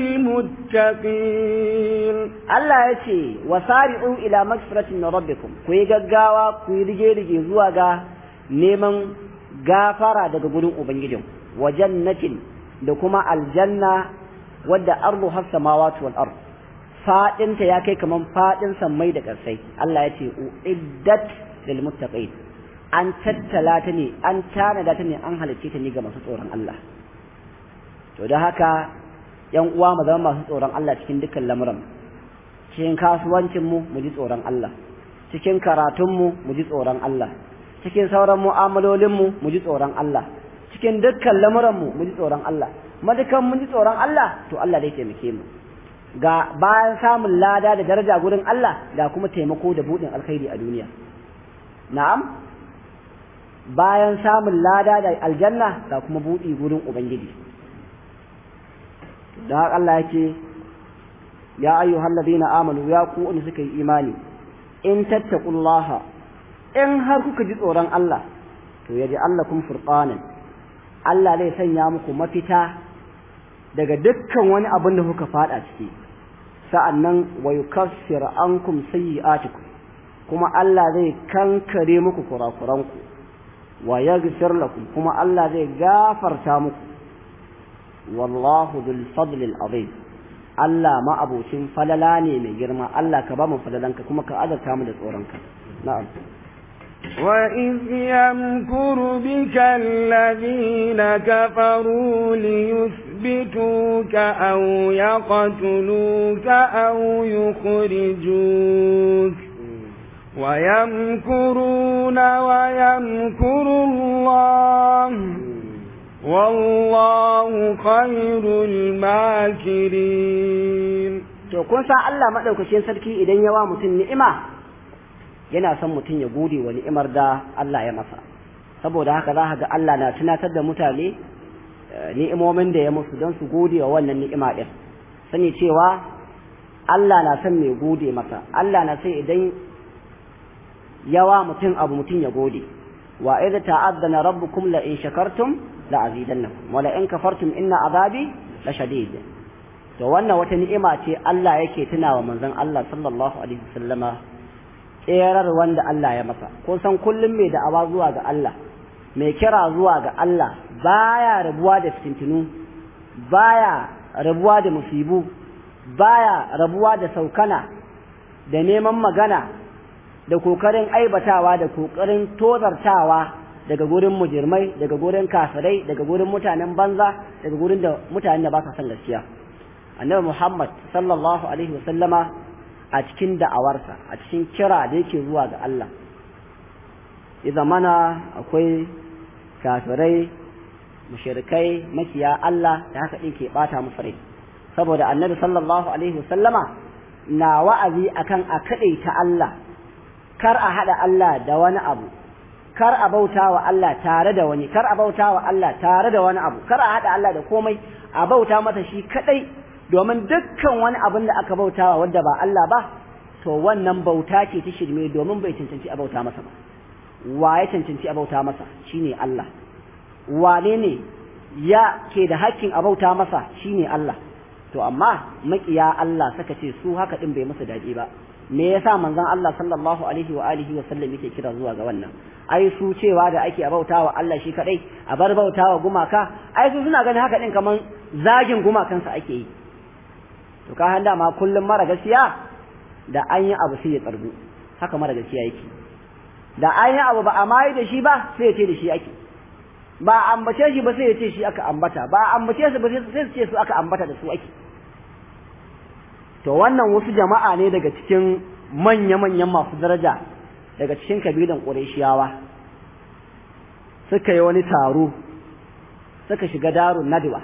للمتقين Allah ya ce wasari'u ila magfiratin min rabbikum ku yi gaggawa ku yi rige-rige zuwa ga neman gafara daga gurin ubangijin wa jannatin da kuma aljanna wadda ardu has samawati wal ard fadinta ya kai kaman fadin sammai da ƙarsai Allah ya ce uiddat lil muttaqin an tattala ta ne an tanada ta ne an halicce ta ne ga masu tsoron Allah to da haka yan uwa mu zama masu tsoron Allah cikin dukkan lamuran cikin kasuwancin mu mu ji tsoron Allah cikin karatun mu mu ji tsoron Allah cikin sauran mu'amalolin mu mu ji tsoron Allah cikin dukkan lamuran mu mu ji tsoron Allah madukan mun ji tsoron Allah to Allah zai taimake mu ga bayan samun lada da daraja gurin Allah da kuma taimako da budin alkhairi a duniya na'am bayan samun lada da aljanna da kuma budi gurin ubangiji da Allah yake ya ayyuhal ladina amanu ya ku wanda suka yi imani in tattaqullaha in har kuka ji tsoron Allah to yaji allakum furqanan Allah zai sanya muku mafita daga dukkan wani abin da kuka fada ciki sa'annan wa yukaffir ankum sayyi'atikum kuma Allah zai kankare muku kurakuranku wa yaghfir lakum kuma Allah zai gafarta muku wallahu dhul fadli azim Allah ma abocin falala ne mai girma Allah ka ba mu falalanka kuma ka azarta mu da tsoronka na'am وإذ يمكر بك الذين كفروا ليثبتوك أو يقتلوك أو يخرجوك ويمكرون ويمكر الله والله خير الماكرين to kun san Allah madaukakin sarki idan ya wa mutum ni'ima yana son mutum ya gode wa ni'imar da Allah ya masa saboda haka za ga Allah na tunatar da mutane ni'imomin da ya musu don su gode wa wannan ni'ima din sani cewa Allah na son mai gode masa Allah na sai idan yawa mutum abu mutum ya gode wa idza ta'addana rabbukum la in shakartum la azidannakum wa la in kafartum inna azabi la shadid to wannan wata ni'ima ce Allah yake tunawa manzon Allah sallallahu alaihi wasallama tserar wanda Allah ya masa kun san kullum mai da'awa zuwa ga Allah mai kira zuwa ga Allah baya rabuwa da fitintunu baya rabuwa da musibu baya rabuwa da saukana da neman magana da kokarin aibatawa da kokarin tozartawa daga gurin mujirmai daga gurin kafirai daga gurin mutanen banza daga gurin da mutanen da ba sa son gaskiya annabi Muhammad sallallahu alaihi wasallama a cikin da'awarsa a cikin kira da yake zuwa ga Allah idan mana akwai kafirai mushrikai makiya Allah da haka din ke bata musu rai saboda annabi sallallahu alaihi wasallama na wa'azi akan a ta Allah kar a hada Allah da wani abu kar a bauta wa Allah tare da wani kar a bauta wa Allah tare da wani abu kar a hada Allah da komai a bauta masa shi kadai domin dukkan wani abin da aka bauta wa wanda ba Allah ba to wannan bauta ce ta shirme domin bai cancanci a bauta masa ba wa ya cancanci a bauta masa shine Allah wane ne ya ke da hakkin a bauta masa shine Allah to amma makiya Allah saka ce su haka din bai musu daɗi ba me yasa manzon Allah sallallahu alaihi wa alihi wa sallam yake kira zuwa ga wannan ai su cewa da ake a bautawa Allah shi kadai a bar bautawa gumaka ai su suna ganin haka din kaman zagin gumakansa ake yi to ka handa ma kullum mara gaskiya da an yi abu sai ya tsargu haka mara gaskiya yake da an yi abu ba a mayi da shi ba sai ya ce da shi ake ba a ambace shi ba sai ya ce shi aka ambata ba a ambace su ba sai su ce su aka ambata da su ake to wannan wasu jama'a ne daga cikin manya-manyan masu daraja daga cikin kabilan ƙureshiyawa suka yi wani taro suka shiga darun nadwa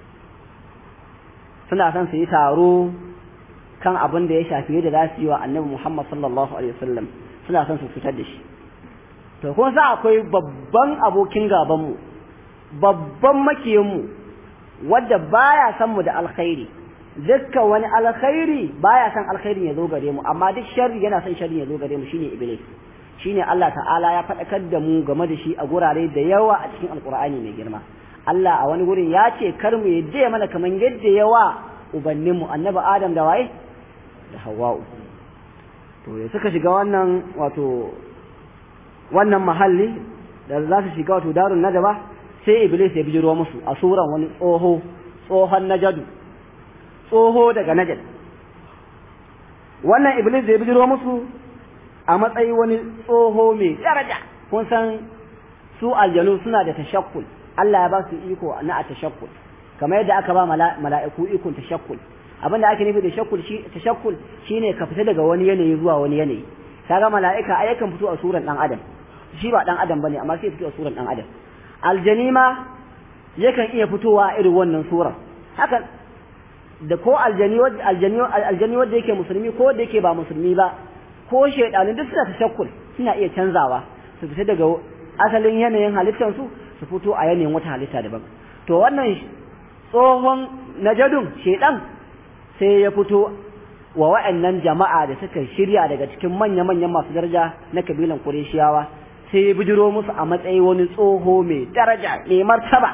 suna son su yi taro kan abin da ya shafi yadda za su yi wa annabi Muhammad sallallahu alaihi wasallam suna son su fitar da shi to kuma sa akwai babban abokin gabanmu babban makiyinmu wadda baya san mu da alkhairi dukkan wani alkhairi baya san alkhairin ya zo gare mu amma duk sharri yana son sharri ya zo gare mu shine iblis shine Allah ta'ala ya faɗakar da mu game da shi a gurare da yawa a cikin alkur'ani mai girma Allah a wani gurin ya ce kar mu yadda mana kamar yadda yawa ubanninmu annabi Adam da waye da Hawwa'u to ya suka shiga wannan wato wannan mahalli da za su shiga wato darun nadaba sai iblis ya bijiro musu a suran wani tsoho tsohon najadu tsoho daga najad wannan iblis da ya bijiro musu a matsayi wani tsoho mai daraja kun san su aljanu suna da tashakkul Allah ya ba su iko na a tashakkul kamar yadda aka ba mala'iku ikon tashakkul abin da ake nufi da shakkul shi tashakkul shine ka fita daga wani yanayi zuwa wani yanayi kaga mala'ika ai yakan fito a suran dan adam shi ba dan adam bane amma sai fito a suran dan adam aljanima yakan iya fitowa irin wannan surar haka da ko aljani aljani aljani wanda yake musulmi ko wanda yake ba musulmi ba ko shaydanu duk suna tashakkul suna iya canzawa su fita daga asalin yanayin halittar su su fito a yanayin wata halitta daban to wannan tsohon najadun shaydan sai ya fito wa wa'annan jama'a da suka shirya daga cikin manya-manyan masu daraja na kabilan Qurayshiyawa sai ya bijiro musu a matsayi wani tsoho mai daraja mai martaba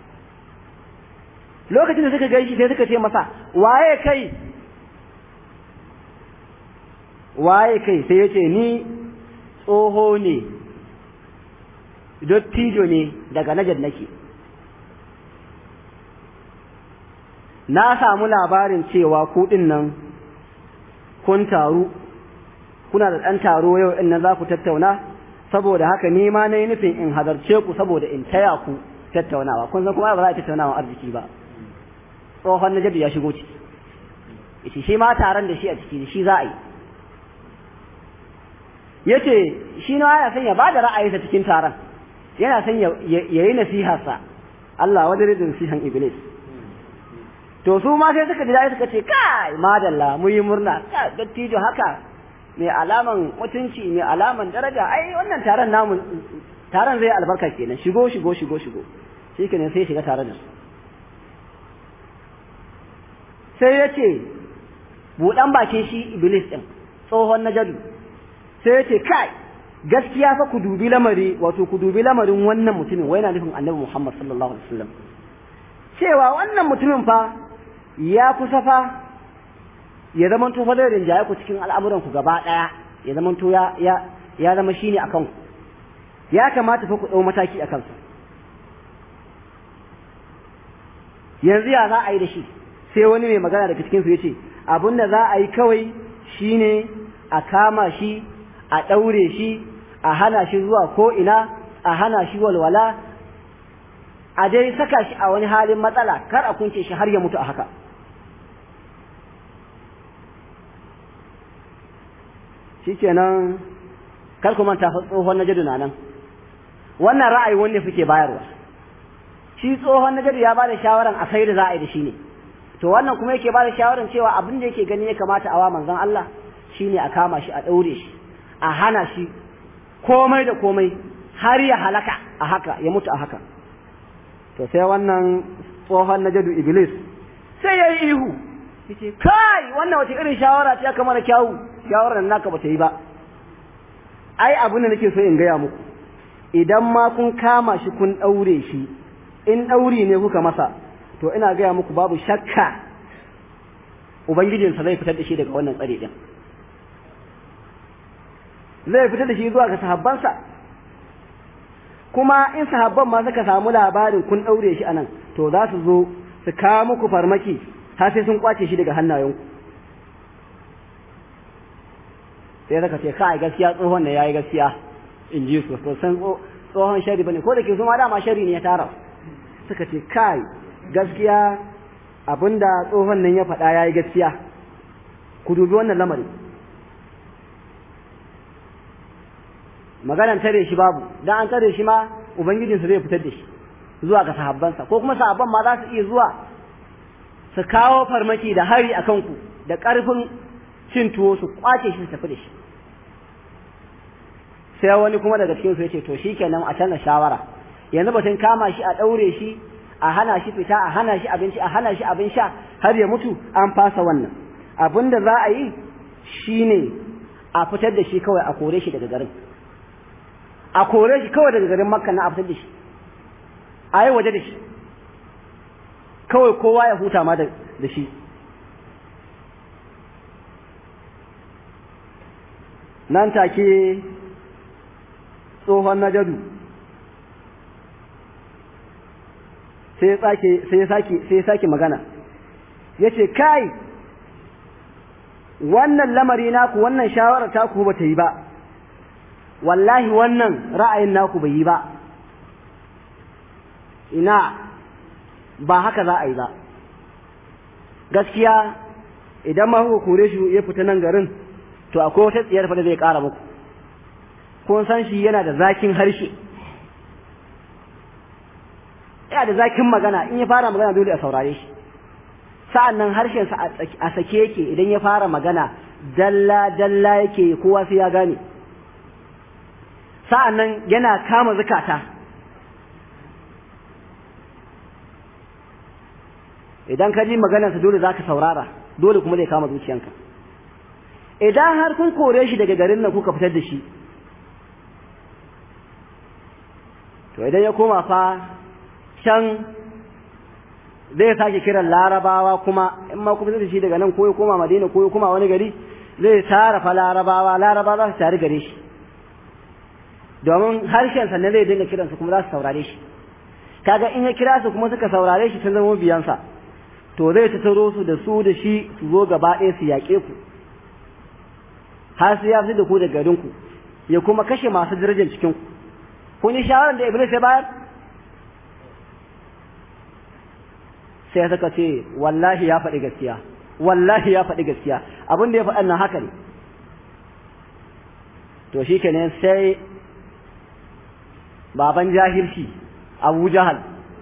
lokacin da suka gaishe sai suka ce masa waye kai waye kai sai ya ce ni tsoho ne dottijo ne daga najar nake na samu labarin cewa kuɗin nan kun taru kuna da ɗan taro yau in nan za ku tattauna saboda haka ni ma na yi nufin in hadarce ku saboda in taya ku tattaunawa kun san kuma ba za a tattaunawa arziki ba tsohon najabi ya shigo ciki yace shi ma taron da shi a ciki shi za a yi yace shi na yana son ya bada ra'ayinsa cikin taron yana son ya yi nasiharsa Allah wadare da nasihan iblis to su ma sai suka ji dai suka ce kai madalla mu yi murna dattijo haka mai alaman mutunci mai alaman daraja ai wannan taron namu taron zai albarka kenan shigo shigo shigo shigo shi kenan sai shiga tare da su sai ya ce buɗan bakin shi iblis ɗin tsohon najadu sai ya ce kai gaskiya fa ku dubi lamari wato ku dubi lamarin wannan mutumin wai na nufin annabi muhammad sallallahu alaihi wasallam cewa wannan mutumin fa ya kusa fa ya zama to fa da rinjaye ku cikin al'amuran ku gaba ɗaya ya zama to ya ya ya zama shine akan ku ya kamata fa ku ɗau mataki a kansa yanzu ya za a yi da shi sai wani mai magana daga cikinsu ya ce abin da za a yi kawai shine a kama shi a ɗaure shi a hana shi zuwa ko'ina a hana shi walwala a dai saka shi a wani halin matsala kar a kunce shi har ya mutu a haka shi kenan kar ku manta tsohon na jadu na nan wannan ra'ayi wanda suke bayarwa shi tsohon na jadu ya ba da shawaran a sai da za a yi da shi ne to wannan kuma yake bada shawaran cewa abin da yake gani ya kamata a wa manzon Allah shine a kama shi a daure shi a hana shi komai da komai har ya halaka a haka ya mutu a haka to sai wannan tsohon najadu iblis sai ya yi ihu yace kai wannan wace irin shawara ce aka mana kyawu shawarar naka bata yi ba ai abin da nake so in gaya muku idan ma kun kama shi kun daure shi in dauri ne kuka masa to ina gaya muku babu shakka ubangijinsa zai fitar da shi daga wannan tsare din zai fitar da shi zuwa ga sahabbansa kuma in sahabban ma suka samu labarin kun ɗaure shi anan to za su zo su kawo muku farmaki har sai sun kwace shi daga hannayenku sai zaka ce kai gaskiya tsohon da yayi gaskiya in ji su to san tsohon shari bane ko da ke su ma dama shari ne ya tara suka ce kai gaskiya abinda tsohon nan ya faɗa ya yi gaskiya ku dubi wannan lamari maganan tare shi babu dan an tare shi ma ubangijinsa zai fitar da shi zuwa ga sahabbansa ko kuma sahabban ma za su iya zuwa su kawo farmaki da hari a kanku da ƙarfin cin tuwo su kwace shi su tafi da shi sai wani kuma daga cikin su yace to shikenan a canza shawara yanzu batun kama shi a ɗaure shi a hana shi fita a hana shi abinci a hana shi abin sha har ya mutu an fasa wannan abin da za a yi shine a fitar da shi kawai a kore shi daga garin a kore shi kawai daga garin makka na a fitar da shi a yi waje da shi kawai kowa ya huta ma da shi nan take tsohon najadu sai ya sake sai ya sake magana yace kai wannan lamari naku wannan shawara taku ba ta yi ba wallahi wannan ra'ayin naku bai yi ba ina ba haka za a yi ba gaskiya idan ma kuka kore shi ya fita nan garin to akwai wata tsiyar fa da zai kara muku kun san shi yana da zakin harshe yana da zakin magana in ya fara magana dole a saurare shi sa'an nan harshensa a sake yake idan ya fara magana dalla dalla yake kowa sai ya gane sa'an nan yana kama zukata idan ka ji maganarsa dole za ka saurara dole kuma zai kama zuciyanka idan har kun kore shi daga garin nan kuka fitar da shi to idan ya koma fa can zai sake kiran larabawa kuma in ma kuma zai shi daga nan ko ya koma madina ko ya koma wani gari zai tara fa larabawa larabawa za su tare gare shi domin harshen sa ne zai dinga kiransu kuma za su saurare shi kaga in ya kira su kuma suka saurare shi sun zama biyansa to zai tattaro su da su da shi su zo gaba ɗaya su yaƙe ku har sai ya fi da ku da garin ku ya kuma kashe masu darajar cikin ku kun yi shawarar da iblis ya bayar sai suka ce wallahi ya faɗi gaskiya wallahi ya faɗi gaskiya abin da ya faɗa nan haka ne to shi kenan sai baban jahilci abu jahal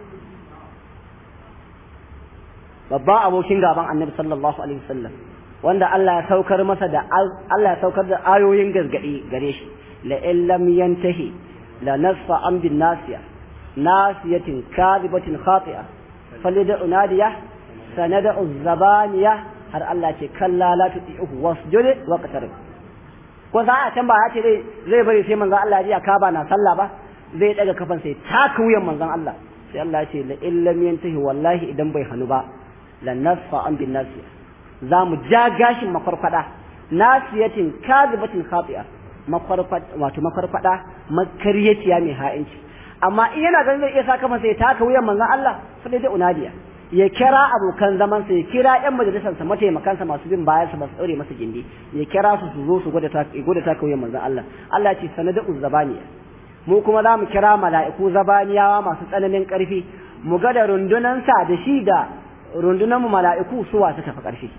babban abokin gaban annabi sallallahu alaihi wasallam wanda Allah ya saukar masa da Allah ya saukar da ayoyin gargadi gare shi la illam yantahi la nasfa am bin nasiya nasiyatin kadibatin khati'a falida unadiya sanada zabaniya har Allah ce kalla la tu'ihu wasjud wa qatarib ko za a can ba ya ce zai bari sai manzon Allah ya ka ba na sallah ba zai daga kafan sai taka wuyan manzon Allah sai Allah ya ce la illam yantahi wallahi idan bai hanu ba la nasfa an bin nasiya za mu ja gashin makwarkwada nasiyatin kazibatin khati'a makwarkwada wato makwarkwada makaryaciya mai ha'inci amma in yana ganin zai iya saka masa ya taka wuyan manzon Allah sai dai unadiya ya kira abokan zaman sa ya kira ƴan majalisar sa mataimakan sa masu bin bayan sa ba su daure masa gindi ya kira su su zo su gwada ta gwada taka wuyan manzon Allah Allah ya ce sanadu zabaniya mu kuma za mu kira mala'iku zabaniyawa masu tsananin ƙarfi mu ga da rundunansa da shi da rundunan mu mala'iku suwa ta tafi ƙarfi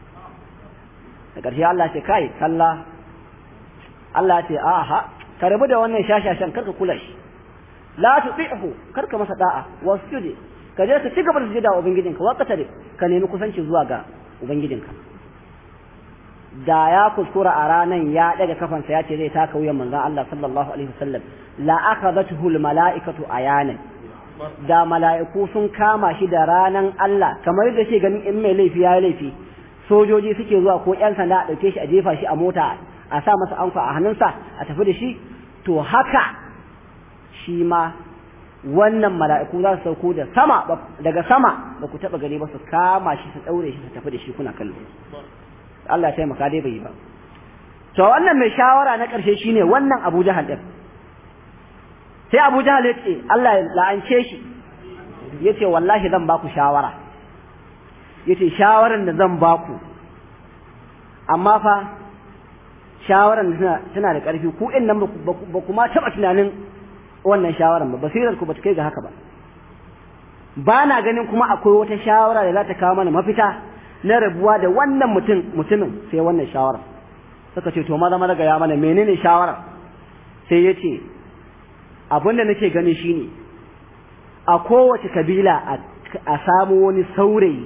da ƙarshe Allah ce kai kalla Allah ce aha ka rabu da wannan shashashan karka kula shi la tuti'hu karka masa da'a wasjud ka je ka ci gaba da sujada wa ubangijinka wa qatare ka nemi kusanci zuwa ga ubangijinka da ya kuskura a ranan ya daga kafansa ya ce zai taka wuyan manzon Allah sallallahu alaihi wasallam la akhadathu al mala'ikatu ayanan da mala'iku sun kama shi da ranan Allah kamar yadda ke ganin in mai laifi ya laifi sojoji suke zuwa ko ƴan sanda a ɗauke shi a jefa shi a mota a sa masa anfa a hannunsa a tafi da shi to haka shi ma wannan mala'iku za su sauko da sama daga sama ba ku taɓa gani ba su kama shi su ɗaure shi su tafi da shi kuna kallo Allah ya taimaka dai bai yi ba to wannan mai shawara na ƙarshe shine wannan Abu Jahal din sai Abu Jahal ya ce Allah ya la'ance shi yace wallahi zan baku shawara yace shawaran da zan baku amma fa shawaran tana da ƙarfi ku in nan ba kuma taɓa tunanin wannan shawaran ba basirar ku ba ta kai ga haka ba ba na ganin kuma akwai wata shawara da za ta kawo mana mafita na rabuwa da wannan mutum mutumin sai wannan shawara suka ce to maza maza ga ya mana menene shawara sai ya ce abin da nake gani shine a kowace kabila a samu wani saurayi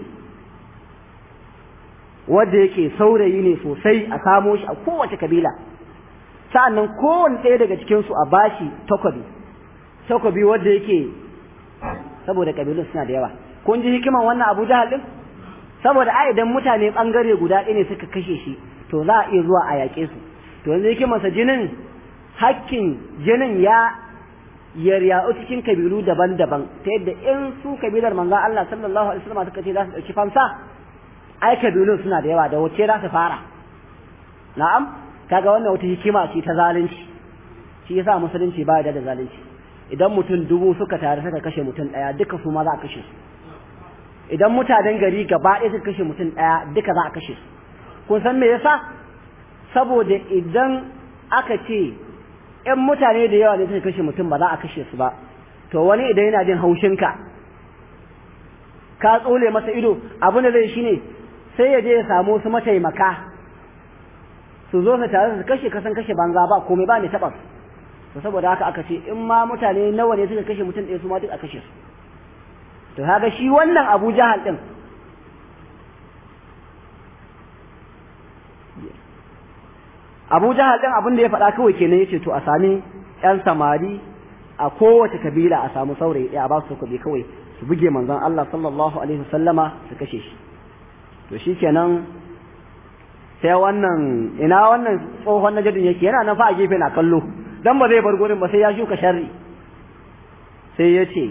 wanda yake saurayi ne sosai a samo shi a kowace kabila sa'annan kowane ɗaya daga cikinsu a bashi takobi takobi wanda yake saboda kabilun suna da yawa kun ji hikiman wannan abu jahal din saboda ai idan mutane bangare guda ɗaya ne suka kashe shi to za a iya zuwa a yaƙe su to yanzu hikimansa jinin hakkin jinin ya yarya'u cikin kabilu daban-daban ta yadda in su kabilar manzon Allah sallallahu alaihi wasallam suka ce za su ɗauki fansa ai kabilun suna da yawa da wace za su fara na'am kaga wannan wata hikima ce ta zalunci shi yasa musulunci ba da zalunci idan mutum dubu suka tare suka kashe mutum ɗaya duka su ma za a kashe su idan mutanen gari gaba ɗaya suka kashe mutum ɗaya duka za a kashe su kun san me yasa saboda idan aka ce ƴan mutane da yawa ne suka kashe mutum ba za a kashe su ba to wani idan yana jin haushinka ka tsole masa ido abin da zai shine sai ya je ya samu su mataimaka su zo su tare su kashe kasan kashe banza ba komai ba ne taɓa to saboda haka aka ce in ma mutane nawa ne suka kashe mutum ɗaya su ma duk a kashe su to kaga shi wannan Abu Jahal din Abu Jahal din abin da ya faɗa kawai kenan yace to a sami ƴan samari a kowace kabila a samu saurayi ɗaya a ba su kuɗi kawai su buge manzon Allah sallallahu alaihi wasallama su kashe shi to shikenan sai wannan ina wannan tsohon najadin yake yana nan fa a gefe na kallo dan ba zai bar gurin ba sai ya shuka sharri sai ya ce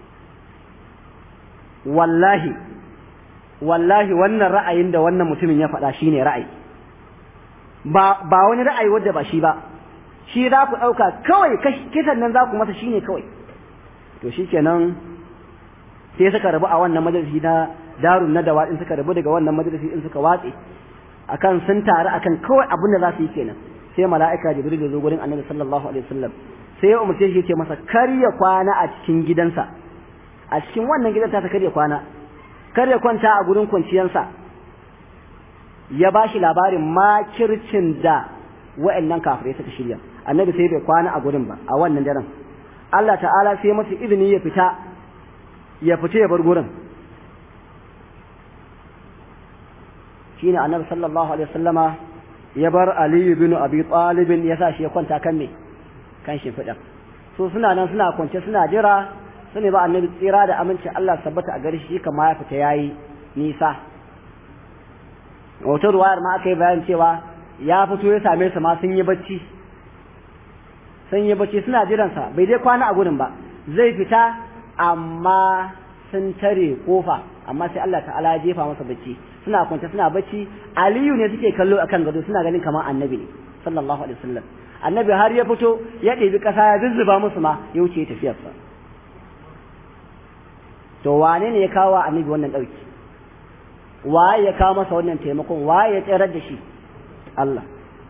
wallahi wallahi wannan ra'ayin da wannan mutumin ya faɗa shine ra'ayi ba ba wani ra'ayi wanda ba shi ba shi za ku ɗauka kawai kisan nan za ku masa shine kawai to shikenan sai suka rabu a wannan majalisi na darun na dawa in suka rabu daga wannan majalisi in suka watse akan sun taru akan kawai abin da za su yi kenan sai mala'ika jibril ya zo gurin annabi sallallahu alaihi wasallam sai ya umarce shi ya ce masa kar ya kwana a cikin gidansa a cikin wannan gidan ta kar ya kwana kar ya kwanta a gurin kwanciyarsa ya ba shi labarin makircin da wa'annan kafirai suka shirya annabi sai bai kwana a gurin ba a wannan daren Allah ta'ala sai masa izini ya fita ya fita ya bar gurin shine annabi sallallahu alaihi wasallama ya bar Ali bin Abi Talib ya sa shi ya kwanta kan me kan shi fida so suna nan suna kwance suna jira su ne ba annabi tsira da aminci Allah sabbata a gare shi kama ya fita yayi nisa wata ruwayar ma aka yi bayan cewa ya fito ya same su ma sun yi bacci sun yi bacci suna jiransa bai dai kwana a gurin ba zai fita amma sun tare kofa amma sai Allah ta'ala ya jefa masa bacci suna kwance suna bacci aliyu ne suke kallo akan gado suna ganin kamar annabi ne sallallahu alaihi wasallam annabi har ya fito ya ɗebi ƙasa ya zuzzuba musu ma ya wuce tafiyarsa to wane ne ya kawo wa annabi wannan ɗauki waye ya kawo masa wannan taimakon waye ya tsirar da shi Allah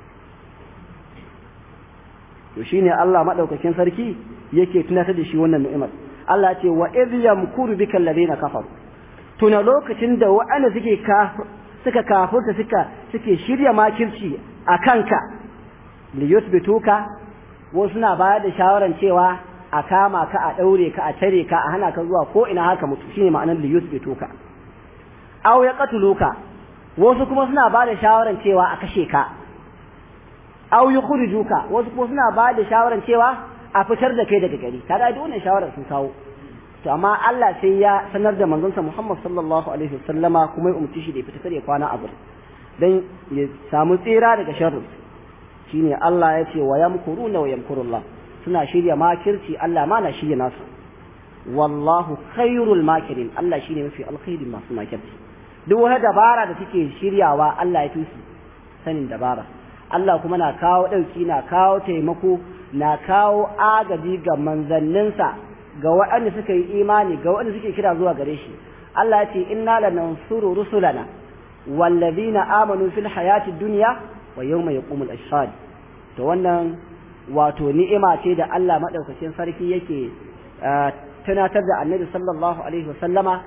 to shine Allah madaukakin sarki yake tunatar da shi wannan ni'imar Allah ce wa idh yamkuru bika alladhina kafaru tuna lokacin da wa'anda suke suka kafurta suka suke shirya makirci a kanka li yuthbituka wasu suna bayar da shawaran cewa a kama ka a daure ka a tare ka a hana ka zuwa ko ina haka mutu shine ma'anar li yuthbituka aw yaqtuluka wasu kuma suna ba da shawaran cewa a kashe ka aw yukhrijuka wasu kuma suna ba da shawaran cewa a fitar da kai daga gari kaga duk wannan shawarar sun kawo to amma Allah sai ya sanar da manzonsa Muhammad sallallahu alaihi wasallama kuma ya umarci shi da ya fita kare kwana a gurin dan ya samu tsira daga sharri shine Allah ya ce wa yamkuruna wa yamkurullah suna shirya makirci Allah ma na shirya nasu wallahu khairul makirin Allah shine mafi alkhairin masu makirci duk wata dabara da suke shiryawa Allah ya tusi sanin dabara Allah kuma na kawo ɗauki na kawo taimako na kawo agaji ga manzanninsa ga waɗanda suka yi imani ga waɗanda suke kira zuwa gare shi Allah ya ce inna lanansuru rusulana wallazina amanu fil hayati dunya wa yawma yaqumul ashhad to wannan wato ni'ima ce da Allah madaukakin sarki yake tunatar da Annabi sallallahu alaihi wa sallama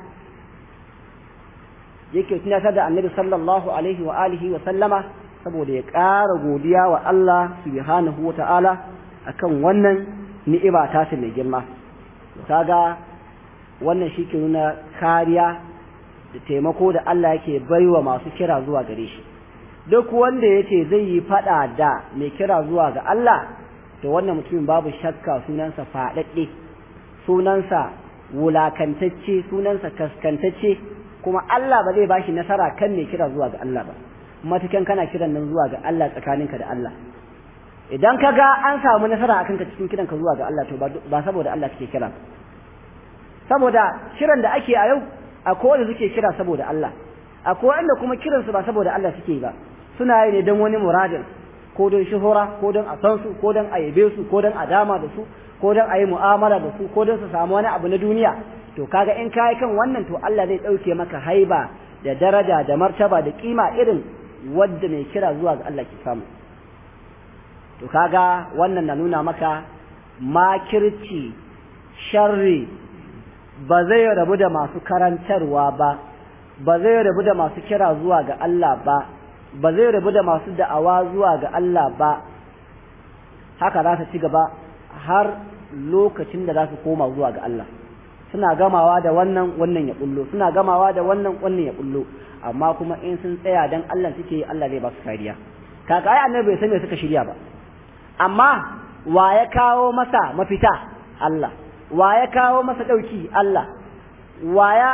yake tunatar da Annabi sallallahu alaihi wa alihi wa sallama saboda ya ƙara godiya wa Allah subhanahu wa ta'ala akan wannan ni'ima ta mai girma kaga wannan shi ke nuna kariya da taimako da Allah yake baiwa masu kira zuwa gare shi duk wanda ya ce zai yi fada da mai kira zuwa ga Allah to wannan mutumin babu shakka sunansa faɗaɗɗe sunansa wulakantacce sunansa kaskantacce kuma Allah ba zai bashi nasara kan mai kira zuwa ga Allah ba matukan kana kiran nan zuwa ga Allah tsakaninka da Allah idan ka ga an samu nasara akan ka cikin kiranka zuwa ga Allah to ba saboda Allah kake kira saboda kiran da ake a yau akwai wanda suke kira saboda Allah akwai wanda kuma kiran su ba saboda Allah suke ba suna yi ne don wani muradin ko don shuhura ko don a san su ko don a yabe su ko don a dama da su ko don a yi mu'amala da su ko don su samu wani abu na duniya to kaga in kai kan wannan to Allah zai dauke maka haiba da daraja da martaba da kima irin wadda mai kira zuwa ga Allah ke samu to kaga wannan na nuna maka makirci sharri ba zai rabu da masu karantarwa ba ba zai rabu da masu kira zuwa ga Allah ba ba zai rabu da masu da'awa zuwa ga Allah ba haka za ta ci gaba har lokacin da za su koma zuwa ga Allah suna gamawa da wannan wannan ya bullo suna gamawa da wannan wannan ya bullo amma kuma in sun tsaya dan Allah suke Allah zai ba su kariya kaka ai annabi bai san me suka shirya ba amma wa ya kawo masa mafita Allah wa ya kawo masa ɗauki Allah wa ya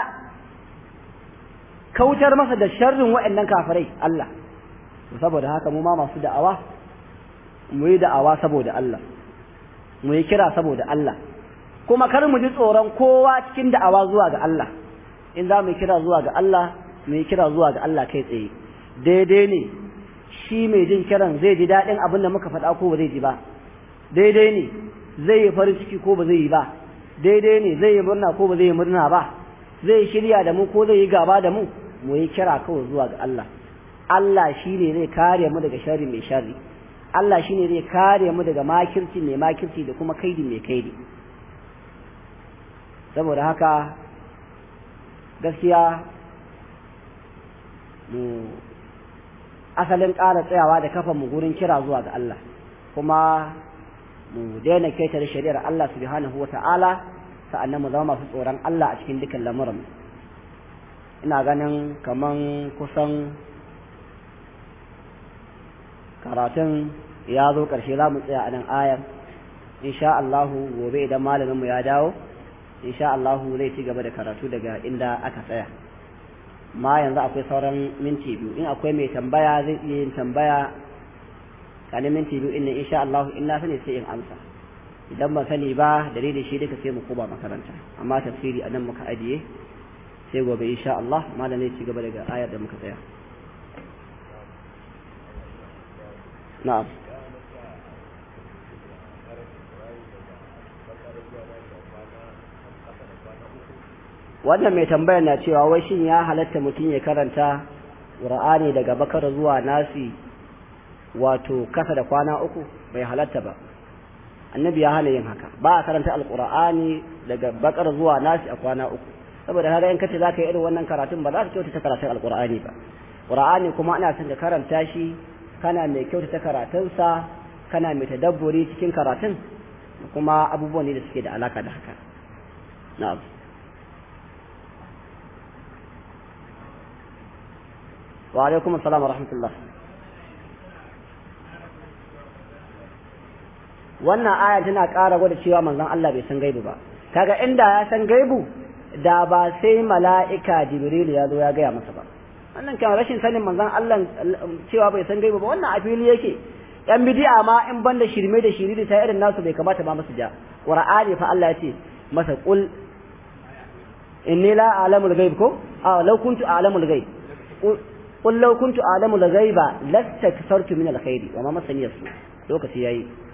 kautar masa da sharrin waɗannan kafirai Allah saboda haka mu ma masu da'awa mu yi da'awa saboda Allah mu yi kira saboda Allah kuma kar mu ji tsoron kowa cikin da'awa zuwa ga Allah in za mu kira zuwa ga Allah mu yi kira zuwa ga Allah kai tsaye daidai ne shi mai jin kiran zai ji daɗin abin da muka faɗa ko ba zai ji ba daidai ne zai yi farin ciki ko ba zai yi ba daidai ne zai yi murna ko ba zai yi murna ba zai shirya da mu ko zai yi gaba da mu mu yi kira kawai zuwa ga Allah Allah shi ne zai kare mu daga sharri mai sharri Allah shi ne zai kare mu daga makirci mai makirci da kuma kaidi mai kaidi saboda haka gaskiya mu asalin ƙara tsayawa da kafa mu gurin kira zuwa ga Allah kuma mu daina keta da shari'ar Allah subhanahu wata'ala sa'annan mu zama masu tsoron Allah a cikin dukkan lamuran ina ganin kaman kusan karatun ya zo ƙarshe za mu tsaya a nan ayar insha Allahu gobe idan malaminmu ya dawo insha Allahu zai ci gaba da karatu daga inda aka tsaya ma yanzu akwai sauran minti biyu in akwai mai tambaya zai iya yin tambaya kanin minti biyu inda insha Allahu in na sani sai in amsa idan ban sani ba da da shi duka sai mu koma makaranta amma tafsiri a nan muka ajiye sai gobe insha Allah malam zai ci gaba daga ayar da muka tsaya na'am wannan mai tambayar na cewa wai shin ya halatta mutum ya karanta Qur'ani daga bakar zuwa nasi wato kasa da kwana uku bai halatta ba annabi ya hana yin haka ba a karanta alqur'ani daga bakar zuwa nasi a kwana uku saboda kaga in kace zaka yi irin wannan karatun ba za ka kyautata karatun alqur'ani ba qur'ani kuma ana son ka karanta shi kana mai kyautata karatunsa kana mai tadabburi cikin karatun kuma abubuwan ne da suke da alaka da haka na'am wa alaikum assalam wa rahmatullah wannan aya tana ƙara gwada cewa manzon Allah bai san gaibu ba kaga inda ya san gaibu da ba sai mala'ika jibril ya zo ya gaya masa ba wannan kan rashin sanin manzon Allah cewa bai san gaibu ba wannan a fili yake yan bid'a ma in banda shirme da shiriri ta irin nasu bai kamata ba masu ja qur'ani fa Allah ya ce masa qul inni la a'lamul ghaib ko a law kuntu a'lamul ghaib qul law kuntu a'lamul ghaiba lastakfartu min alkhairi wa ma masani yasu lokaci yayi